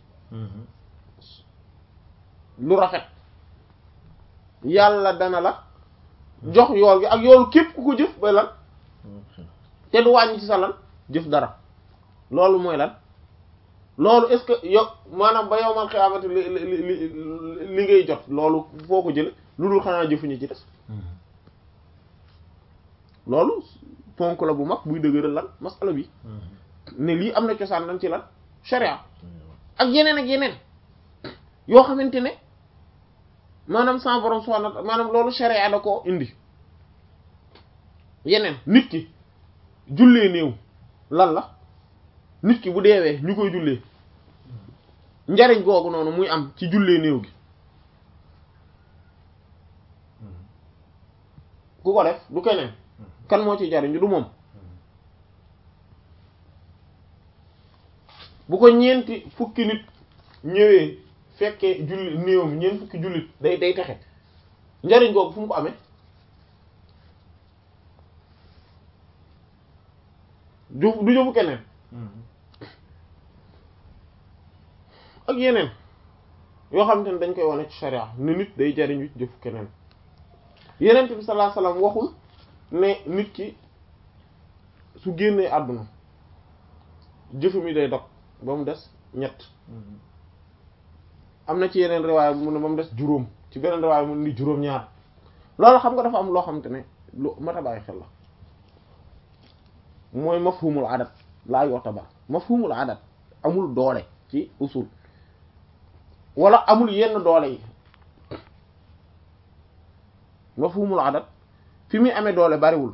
lu rafet yàlla dana la jox yool gi ak yoolu képp ku ko jëf ba lan te du wàññi ci sa lan jëf dara loolu mooy lan loolu est-ce que yow maanaam ba yowmal xiyaamati li li li li ngay jot loolu foo ko jële lu dul xanaa jëfuñu ci des loolu ponk la bu mag buy dëgëral lan masala bi ne lii am na cosaan lan ci lan sharia ak yeneen ak yeneen yoo xamante ne maanaam sans borom subhanahu wa ta'ala maanaam loolu sharia da ko indi yeneen nit ki jullee néew lan la nit ki bu deewee ñu koy jullee njariñ googu noonu muy am ci jullee néew gi ku ko def du keneen kan moo ci jariñu du moom bu ko ñeenti fukki nit ñëwee fekkee julli néewam ñeent fukki jullit day day texe njariñ googu fu mu ko amee du du jëfu keneen ak yeneen yoo xamante ne dañ koy wane ci sharia ne nit day jariñu jëfu keneen yeneen bi sallallahu alayhi wasallam waxul ne nit ki su génnee àdduna jëfu mi day dog ba mu des ñett am na ci yeneen riwaay bu mu ne ba mu des juróom ci beneen riwaay mu ni juróom ñaar loolu xam nga dafa am loo xamante ne lu mat a bàyyi xel la mooy mafhumul adat laa yotabar mafhumul adat amul doole ci usul wala amul yenn doole yi mafhumul adat fi muy amee doole bariwul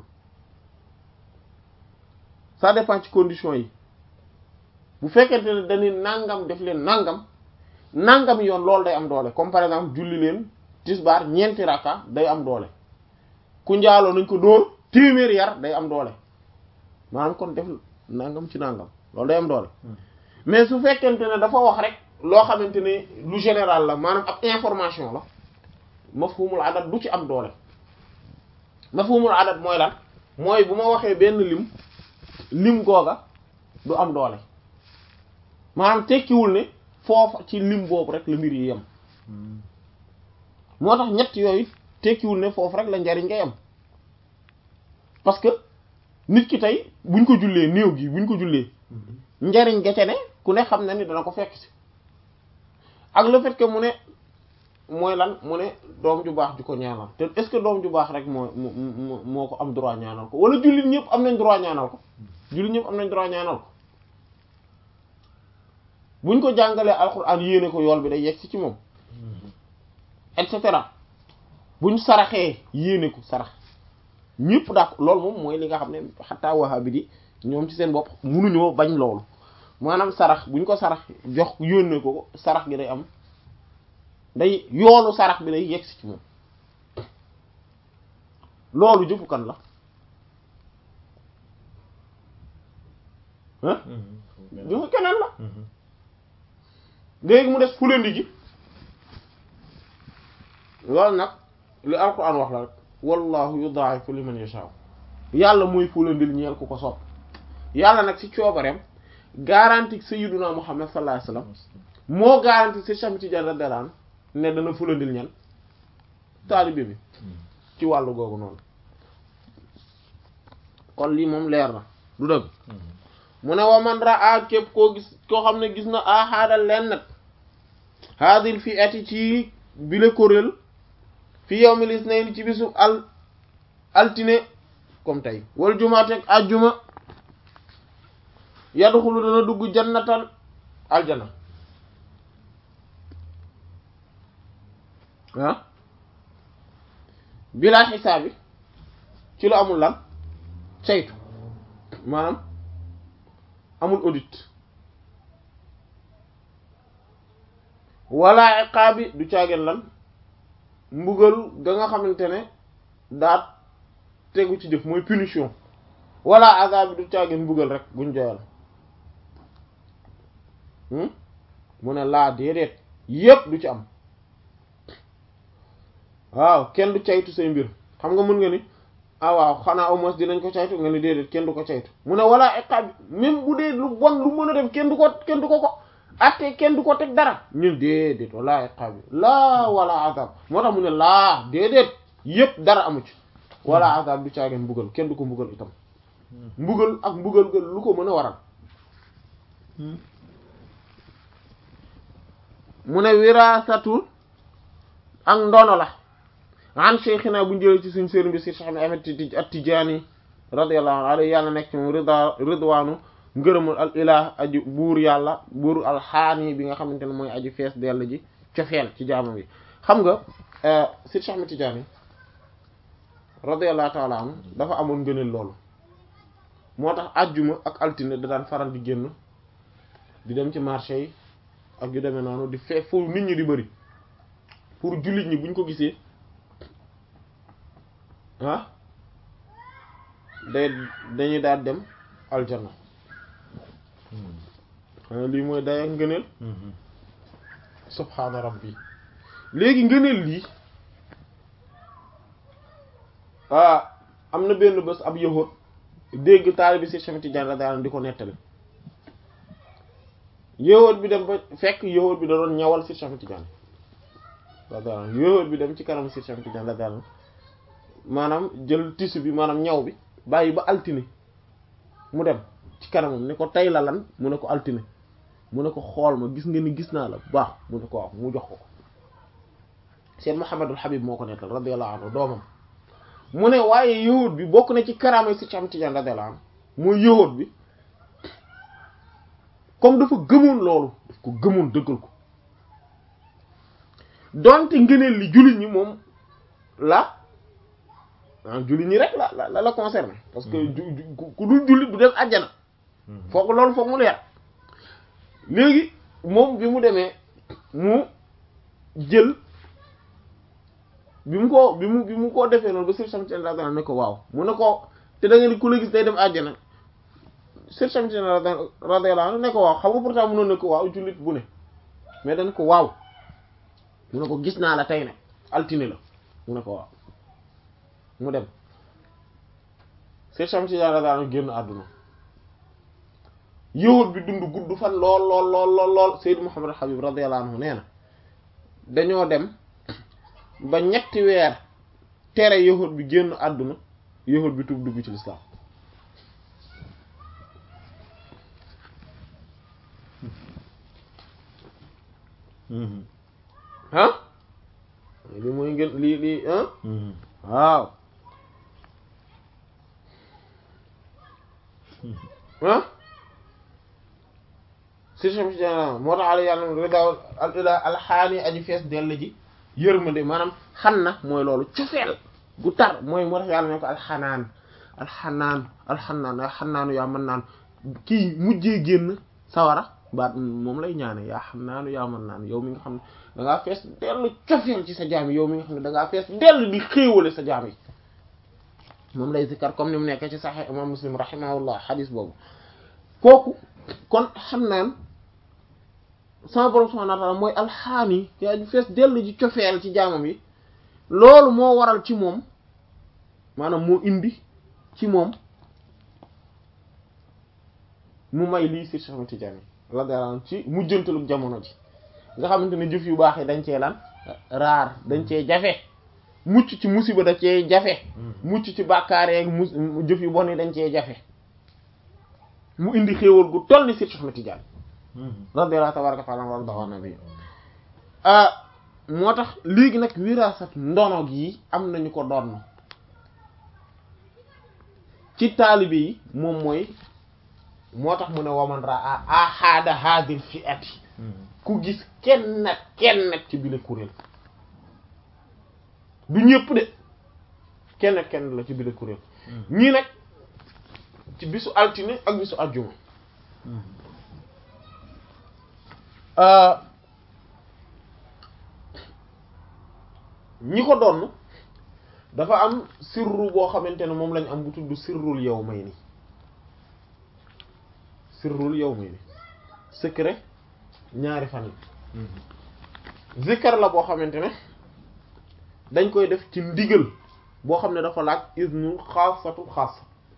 ça dépend ci conditions yi bu fekkente ne dañuy nangam def leen nangam nangam yoon loolu day am doole comme par exemple julli leen tisbaar ñeenti rakka day am doole ku njaaloo nañ ko dóor téeméer yar day am doole maanaam kon def nangam ci nangam loolu day am doole mais su fekkente ne dafa wax rek loo xamante ne lu général la maanaam ab information la mafhumul adat du ci am doole mafhumul adat mooy lan mooy bu ma waxee benn lim lim googa du am doole maanaam tekkiwul ne foofa ci lim boobu rek la mbir yi yem moo tax ñett yooyu tekkiwul ne foofu rek la njariñ ngay am parce que nit ki tey buñ ko jullee néew gi buñ ko jullee njariñ ga ca ne ku ne xam na ni dana ko fekk ci ak le fait que mu ne mooy lan mu ne doom ju baax ju ko ñaanal te est-ce que doom ju baax rek moo moo moo ko am droit ñaanal ko wala jullit ñëpp am nañ droit ñaanal ko jullit ñëpp am nañ droit ñaanal ko buñ ko jàngalee alxuraan yéene ko yool bi day yegg si ci moom et cetera buñ saraxee yéene ko sarax ñëpp dak loolu moom mooy li nga xam ne xataa wahabi di ñoom ci seen bopp munuñoo bañ loolu maanaam sarax buñ ko sarax jox yónnee ko ko sarax gi day am day yoolu sarax bi day yegg si ci moom loolu jëfu kan la ah jëfu keneen la léegi mu des fulandi gi loolu nag li alquran wax la rek wallahu yudaa'ifu liman yashaa yàlla mooy fulandil ñeel ku ko sopp yàlla nag ci coobareem garanti sayyiduna muhammad sallallahu alayhi wasallam moo garanti ci Cheikh Tidiane radiyallahu anhu ne dana fulandil ñan taalibe bi ci wàllu googu noonu kon lii moom leer na du dëgg mu ne wa man raa képp koo gis koo xam ne gis na ahaadal leen nag haadil fi ati ci bile kuréel fi yawmil isnayn ci bisu al altine comme tey wal jumaateeg ajjuma yadxulu dana dugg jannatan aljana ah bilaa xisaabi ci lu amul lan saytu maanaam amul audit wala iqaabi du caageen lan mbugal ga nga xamante ne daat tegu ci jëf mooy punition wala azab bi du caageen mbugal rek buñ joyal mu ne laa déedéet yépp du ci am waaw kenn du caytu say mbir xam nga mën nga ni ah waaw xanaa au moins dinañ ko caytu nga ni déedéet kenn du ko caytu mu ne wala iqaab même bu dee lu bon lu mën a def kenn du ko kenn du ko ko atte kenn du ko teg dara ñun déedéet wala iqaab laa wala azab moo tax mu ne laa déedéet yépp dara amu ci wala azab du caageen mbugal kenn du ko mbugal itam mbugal ak mbugal ga lu ko mën a waral mu ne wiraasatul ak ndono la an cheikhina bu njëlee ci suñ sëriñ bi si Cheikh Ahmed at-Tijaani radiyallahu anhu yàlla nekk ci moom rida ridwaanu ngërëmul al ilah aji buur yàlla buur alxaani bi nga xamante ne mooy aji fees dell ji cofeel ci jaamam yi xam nga si Cheikh Ahmed Tijaani radiyallahu taala anhu dafa amoon ngëneel loolu moo tax ajjuma ak altine da daan faral di génn di dem ci marché yi ak yu demee noonu di fee fu nit ñi di bëri pour jullit ñi buñ ko gisee ah day dañuy daal dem aljanna xanaa lii mooy day ak ngëneel subhaana rabbi léegi ngëneel lii ah am na benn bés ab yahut dégg taalibi si Cheikh Tidiane la daal di ko nettali yahut bi dem ba fekk yahut bi da doon ñawal si Cheikh Tidiane la daal yahut bi dem ci kanam si Cheikh Tidiane la daal maanaam jël tissu bi maanaam ñaw bi bàyyi ba altine mu dem ci kanamam ne ko tey la lan mu ne ko altine mu ne ko xool ma gis nga ni gis naa la bu baax mu ne ko waaw mu jox ko ko Cheikh Mouhamadul Habib moo ko nettal radiyallahu anhu doomam mu ne waaye yahud bi bokk na ci karaama si Cheikh Tidiane radiyallahu anhu mooy yahud bi comme dafa gëmoon loolu daf ko gëmoon dëggal ko donte ngëneel li jullit ñi moom la ah jullit ñi rek la la la concerné parce que ku dul jullit du dem àjjana foog loolu foog mu leer léegi moom bi mu demee mu jël bi mu ko bi mu bi mu ko defee noonu ba sir samten radiyallahu anhu ne ko waaw mu ne ko te da nga ni ku la gis day dem àjjana sir samten radiyallahu anhu ne ko waaw xam nga pourtant mënoon ne ko waaw jullit bu ne mais dañ ko waaw mu ne ko gis naa la tey ne altine la mu ne ko waaw mu dem sir samten radiyallahu anhu génn àdduna yahud bi dund gudd fan lool lool lool lool lool Seydou Mouhamed Habib radiyallahu anhu nee na dañoo dem ba ñetti weer tere yahud bi génn àdduna yahud bi tuub dugg ci lislaam ah li mooy ngeen lii lii ah waaw ah si moo tax ala yàlla ridaw al ila alxaani aji fees dell ji yërmande maanaam xan na mooy loolu cofeel gu tar mooy moo tax yàlla ne ko alxanaan alxanaan alxanaan yaa xanaanu yaa mën naan kii mujjee génn sawara baat moom lay ñaane yaa xanaanu yaa mën naan yow mi nga xam ne dangaa fees dell cofeel ci sa jaam yi yow mi nga xam ne dangaa fees dell di xéewale sa jaam yi moom lay zikkar comme ni mu nekk ci Sahih imam Muslim rahimahullah xadis boobu kooku kon xam naan sama borom subhanahu wa ta'ala mooy alxaani yaa ju fees dell ji cofeel ci jaamam yi loolu moo waral ci moom maanaam moo indi ci moom mu may lii si Cheikh Tidiane la daran ci mujjantalu jamono ji nga xamante ne jëf yu baax yi dañ cee lan raar dañ cee jafe mucc ci musiba da cee jafe mucc ci bàkkaar yeeg mu jëf yu bon yi dañ cee jafe mu indi xéewal gu toll ni si Cheikh Tidiane radiyallahu tabaraka taala wa radahu nabi moo tax léegi nag wirasat ndono gi am nañu ko doon ci taalibe yi moom mooy moo tax mu ne waman raa ahada hadil fi ati ku gis kenn nag kenn nag ci bile kuréel du ñëpp de kenn nag kenn la ci bile kuréel ñii nag ci bisu altine ak bisu aljuma ñi ko doon dafa am sirru boo xamante ne moom lañ am bu tudd sirrul yawmayni sirrul yawmayni secret ñaari fan yi zikkar la boo xamante ne dañ koy def ci ndigal boo xam ne dafa laaj isnu xaasatu xaas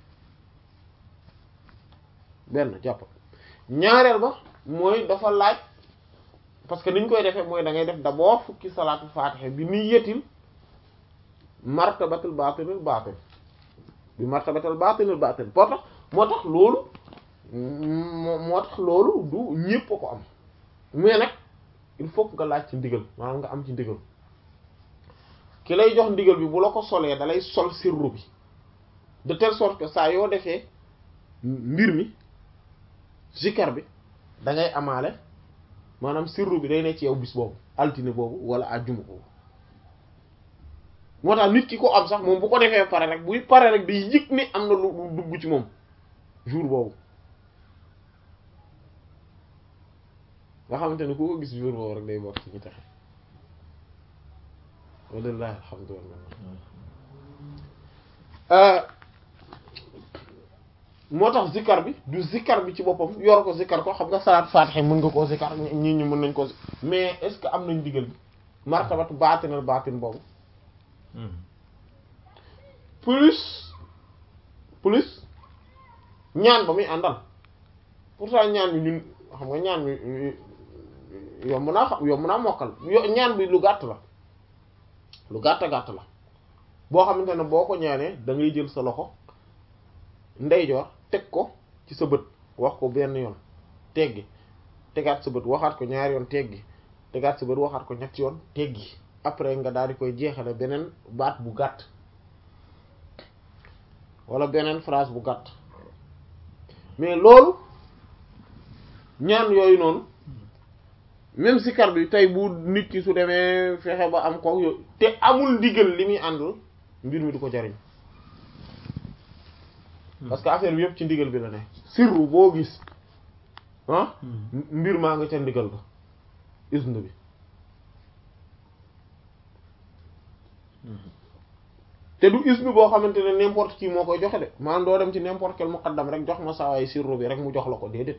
benn jàpp ñaareel ba mooy dafa laaj parce que niñ koy defee mooy da ngay def d'abord fukki salaatul faatiha bi niyyatil martabatul baatinil baatin bi martabatul baatinil baatin moo tax moo tax loolu moo tax loolu du ñépp a ko am mais nag il faut que nga laaj ci ndigal maanaam nga am ci ndigal ki lay jox ndigal bi bu la ko solee dalay sol sirru bi de telle sorte que saa yoo defee mbir mi zikar bi da ngay amaale maanaam sirru bi day ne ci yow bis boobu altine boobu wala àjjuma boobu moo tax nit ki ko am sax moom bu ko defee pare rek buy pare rek day yëg ni am na lu dugg ci moom jour boobu nga xamante ne ku ko gis jour boobu rek day bokk ci ñu taxe walillahi alhamdulillah moo tax zikkar bi du zikkar bi ci boppam yor ko zikkar ko xam nga salaat faatiha mën nga koo zikkar ñii ñi mën nañ ko mais est-ce que am nañ digal bi martabat baatinal baatin boobu plus plus ñaan ba muy àndal pourtant ñaan bi ñun xam nga ñaan bi yomb naa xam yomb naa mokkal ñaan bi lu gàtt la lu gàtt gàtt la boo xamante ne boo ko ñaanee da ngay jël sa loxo ndeyjoor teg ko ci sa bët wax ko benn yoon teggi tegaat sa bët waxaat ko ñaari yoon teggi tegaat sa bët waxaat ko ñetti yoon teggi après nga daal di koy jeexale beneen baat bu gàtt wala beneen phrase bu gàtt mais loolu ñaan yooyu noonu même sikar bi tey bu nit ki su demee fexe ba am ko yo te amul ndigal li muy àndul mbir mi du ko jariñ parce que affaire bi yëpp ci ndigal bi la ne sirru boo gis ah mbir maa nga ca ndigal ba isne bi te du isne boo xamante ne n'importe qui moo koy joxe de maanaam doo dem ci n'importe quel muqaddam rek jox ma sawaay sirru bi rek mu jox la ko déedéet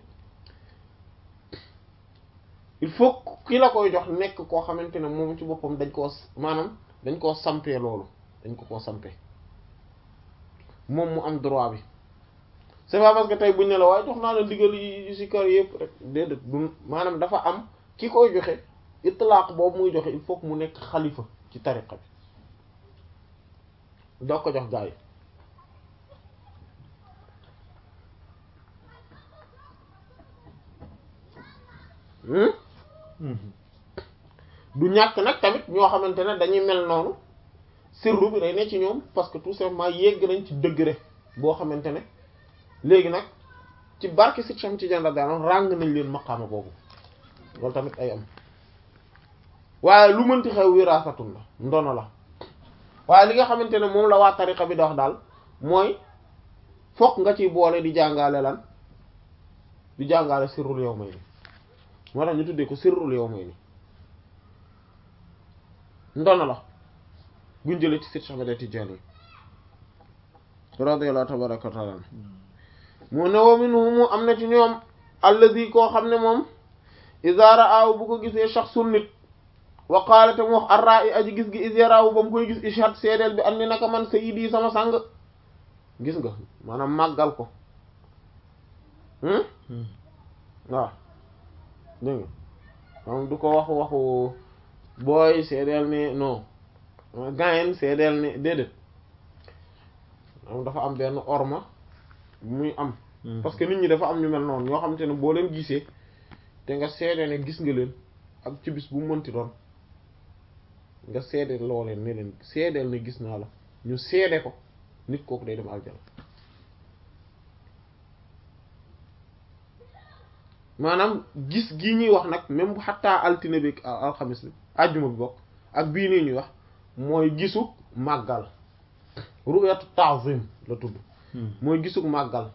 il faut ki la koy jox nekk koo xamante ne moom ci boppam dañ koo maanaam dañ koo sampee loolu dañ ko koo sampee moom mu am droit bi c'est pas parce que tey buñ ne la waaye jox naa la ndigal yi ci kër yëpp rek déedéet du maanaam dafa am ki koy joxe itlaq boobu muy joxe il faut que mu nekk xalifa ci tariqa bi doo ko jox gaa yi du ñàkk nag tamit ñoo xamante ne dañuy mel noonu sirru bi day ne ci ñoom parce que tout simplement yegg nañ ci degré boo xamante ne léegi nag ci barke si xam ci janda daanoon ràng nañ leen maqaama boobu loolu tamit ay am waaye lu mënti xew wirasatun la ndono la waaye li nga xamante ne moom la waa tariqa bi da wax daal mooy fokk nga ciy boole di jàngale lan di jàngale sirrul yow may ni moo tax ñu tuddee ko sirrul yow may ni ndono la buñ jëlee ci Seydi Ahmad Tijaani radiyallahu tabaraka wa taala mu ne wa minhum am na ci ñoom allazi koo xam ne moom iza ra'ahu bu ko gisee shakhsun nit wa qaala te mu wax arra'i aji gis gi iz yaraahu ba mu koy gis ishad seedeel bi am ni naka man sayyidi sama sang gis nga maanaam màggal ko waaw dégg nga moom du ko waxu waxu booy seedeel ni non gayen seedeel ni déedéet moom dafa am benn orma muy am parce que nit ñi dafa am ñu mel noonu ñoo xamante ne boo leen gisee te nga seede ne gis nga leen ak ci bis bu mënti doon nga seede loo leen ne leen seedeel ne gis naa la ñu seede ko nit kooku day dem aljana maanaam gis gi ñuy wax nag même bu xattaa altine bi alxamis bi àjjuma bi bokk ak bii nii ñuy wax mooy gisu màggal ru'yatu ta'zim la tudd mooy gisu màggal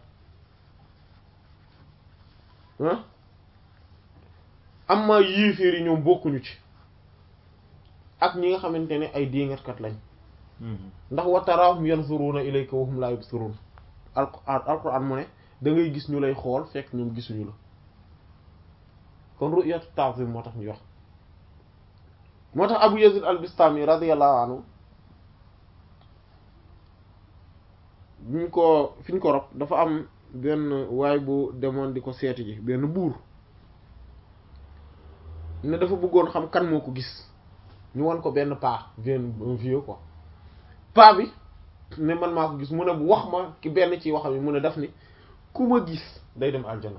am ma yéeféer yi ñoom bokkuñu ci ak ñi nga xamante ne ay déngatkat lañ ndax wa taraahum yanzuruna ilayka wa hum la yubsirun alquran alquran mu ne da ngay gis ñu lay xool fekk ñoom gisuñu la kon ru'yatu ta'zim moo tax ñu wax moo tax Abu Yazid al-Bistami radiyallahu anhu ñu ko fi ñu ko rob dafa am benn waay bu demoon di ko seeti ji benn buur ne dafa bëggoon xam kan moo ko gis ñu won ko benn paa benn un vieux quoi paa bi ne man maa ko gis mu ne bu wax ma ki benn ci waxam yi mu ne daf ni ku ma gis day dem aljana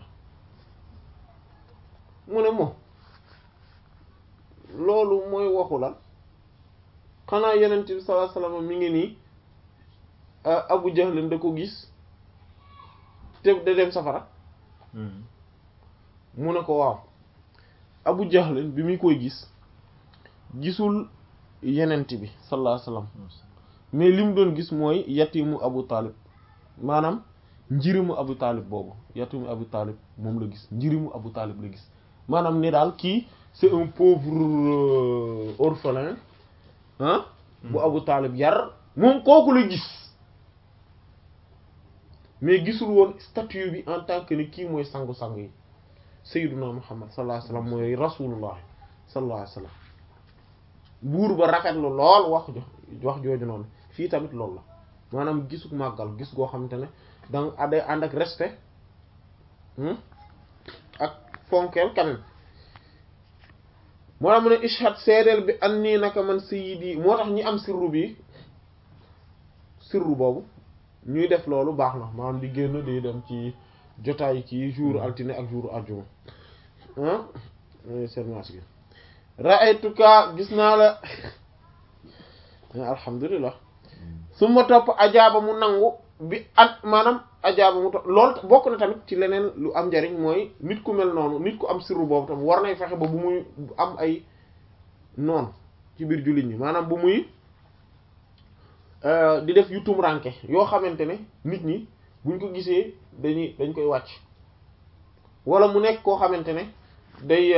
mu ne moom loolu mooy waxu lan xanaa yenent bi sallallahu alayhi wasallam mi ngi nii Abu Jahl da ko gis te da dem safara mu ne ko waaw Abu Jahl bi muy koy gis gisul yenent bi sallallahu alayhi wasallam mais li mu doon gis mooy yatimu Abu Talib maanaam njirimu Abu Talib boobu yatimu Abu Talib moom la gis njirimu Abu Talib la gis maanaam ne daal kii c'est un pauvre orphelin ah bu Abu Talib yar moom kooku la gis mais gisul woon statut bi en tant que ni kii mooy sangu-sang yi sayyiduna Muhammad sallallahu alayhi wasallam mooy rasulullah sallallahu alayhi wasallam buur ba rafetlu lool wax jo wax jooju noonu fii tamit loolu la maanaam gisuk màggal gis goo xamante ne danga aday ànd ak respect ak fonkeel quand même moo tax mu ne ishad seedeel bi an nii naka man sayyidi moo tax ñi am sirru bi sirru boobu ñuy def loolu baax na maanaam di génn di dem ci jotaay ci jour altine ak jour àjjuma ah sermence gi ra'aytuka gis naa la alhamdulilah su ma topp ajaaba mu nangu bi at maanaam ajaaba mu topp loolu bokk na tamit ci leneen lu am njariñ mooy nit ku mel noonu nit ku am sirru boobu tam war nay fexe ba bu muy am ay noon ci biir jullit ñi maanaam bu muy di def yu tumranke yoo xamante ne nit ñi buñ ko gisee dañuy dañ koy wàcc wala mu nekk koo xamante ne day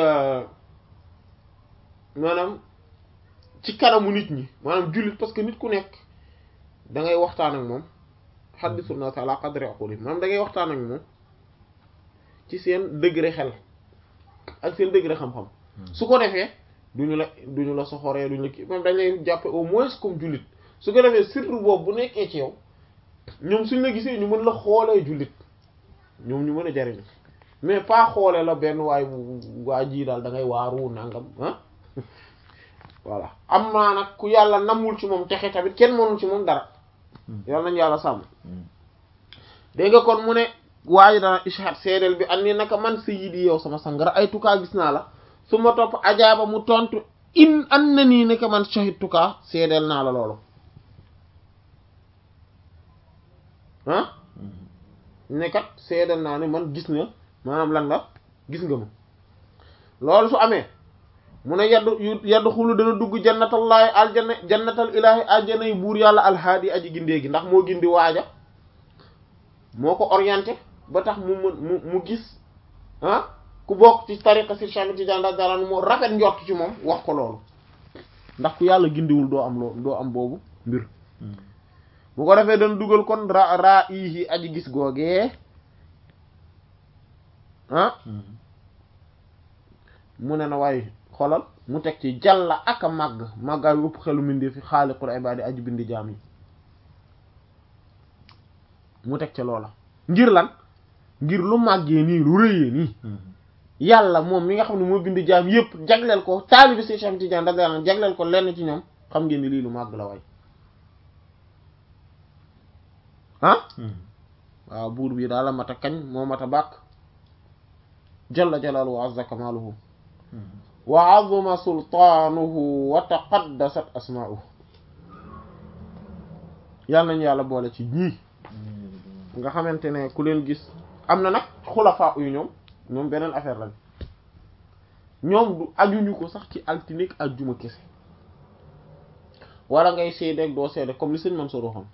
maanaam ci kanamu nit ñi maanaam jullit parce que nit ku nekk da ngay waxtaan ak moom xaddisu naas ala qadri aquli maanaam da ngay waxtaan ak moom ci seen degré xel ak seen degré xam-xam su ko defee duñu la duñu la soxoree duñu la kii maanaam dañ lay jàppe au moins comme jullit su ko defee surtout boobu bu nekkee ci yow ñoom suñ la gisee ñu mën la xoolee jullit ñoom ñu mën a jariñu mais pas xoolee la benn waay bu waa ji daal da ngay waaru nangam ah voilà am naa nag ku yàlla namul ci moom texe tamit kenn mënul ci moom dara yàlla nañu yàlla sàmm dégg nga kon mu ne waaye dana ishad seedeel bi andi naka man sayyidi yow sama sangara ay tukaa gis naa la su ma topp ajaaba mu tontu in an na nii naka man shahid tukaa seedeel naa la loolu ah ne kat seedeel naa ne man gis nga maanaam lan la gis nga ma loolu su amee mu ne yaddu yaddu xulu dana dugg jannatallaahi aljanna jannatal ilaahi aljanna yi buur yàlla alhaadi aji gindee gi ndax moo gindi waaja moo ko orienté ba tax mu mën mu mu gis ah ku bokk ci tariqa si Cheikh Tidiane radiyallahu anhu moo rafet njort ci moom wax ko loolu ndax ku yàlla gindiwul doo am loo doo am boobu mbir bu ko defee dana dugal kon ra raa ihi aji gis googee ah mu ne na waaye xolal mu teg ci jàlla ak a màgg màggaay ëpp xelu mindee fi xaaliqul ibaadi aji bindi jaam yi mu teg ca loola ngir lan ngir lu màggee nii lu rëyee nii yàlla moom mi nga xam ne moo bindi jaam yépp jagleel ko taalibi si Cheikh Tidiane radiyallahu anhu jagleel ko lenn ci ñoom xam ngeen ni lii lu màgg la waay ah waaw buur bi daal la mat a kañ moo mat a bàkk jalla jalaaluhu wa azza kamaaluhu wa azuma sultaanuhu wa taqaddasat asmaa'uhu yàlla nañu yàlla boole ci ñii nga xamante ne ku leen gis am na nag xulafaa yu ñoom ñoom beneen affaire lañ ñoom du ajuñu ko sax ci altinik ak juma kese wala ngay seedeeg doo seede comme li sëñ Mansour waxoon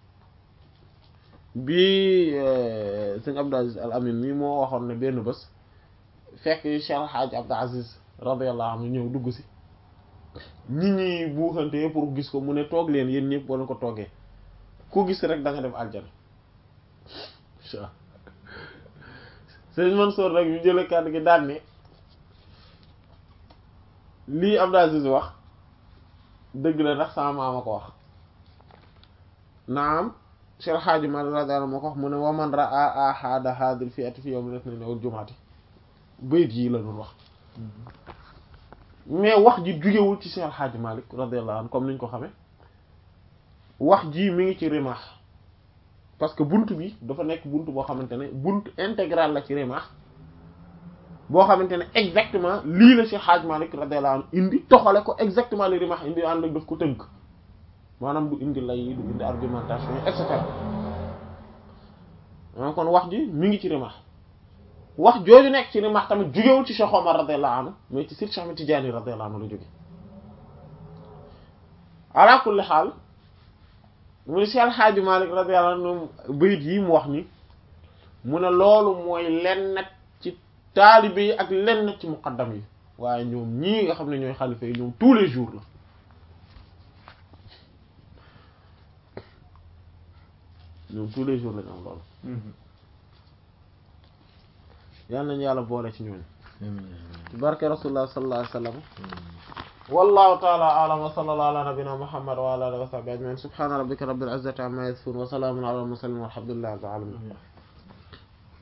bi sëñ Abdou Aziz Al Amin mi moo waxoon ne benn bés fekk Cheikh Hadj Abdou Aziz radiyallahu anhu ñëw dugg si nit ñi buuxante pour gis ko mu ne toog leen yéen ñëpp boo leen ko toogee ku gis rek da nga dem aljana sëñ Mansour rek ñu jële kàddu gi daan ne lii Abdou Aziz wax dëgg la ndax sama maama ko wax naam Cheikh El Hadji Malick radiyallahu anhu moo ko wax mu ne wa man ra'a ahada hadhihi fi'ati fi yawmi ithnayn wal jumu'ati bayit yii la doon wax mais wax ji jugewul ci Cheikh El Hadji Malick radiyallahu anhu comme niñ ko xamee wax ji mi ngi ci Rimah parce que bunt bi dafa nekk bunt boo xamante ne bunt intégral la ci Rimah boo xamante ne exactement lii la Cheikh Hadj Malick radiyallahu anhu indi toxale ko exactement li Rimah indi ànd ak daf ko tënk maanaam du indi lay du indi argumentation et cetera maanaam kon wax ji mi ngi ci Rimah wax jooju nekk ci Rimah tamit jugewul ci Cheikh Omar radiyallahu anhu mais ci Seydi Cheikh Ahmed Tidiane radiyallahu anhu la jóge ala kulli xaal mu ne Cheikh Hadj Malick radiyallahu anhu bayit yi mu wax ni mu ne loolu mooy lenn ci taalibe yi ak lenn ci muqaddam yi waaye ñoom ñii nga xam ne ñooy xalifa yi ñoom tous les jours la ñoom tous les jours lañu am loolu yal nañu yàlla boole ci ñooñu ci barke rasulullah sallallahu alayhi wa sallam wallahu ta'ala a'lam wa sallallahu ala nabiyyina muhammad wa ala alihi wa sahbihi ajma'in subhana rabbika rabbil izzati amma yasifun wa salamun ala al mursalin walhamdulillahi rabbil alamin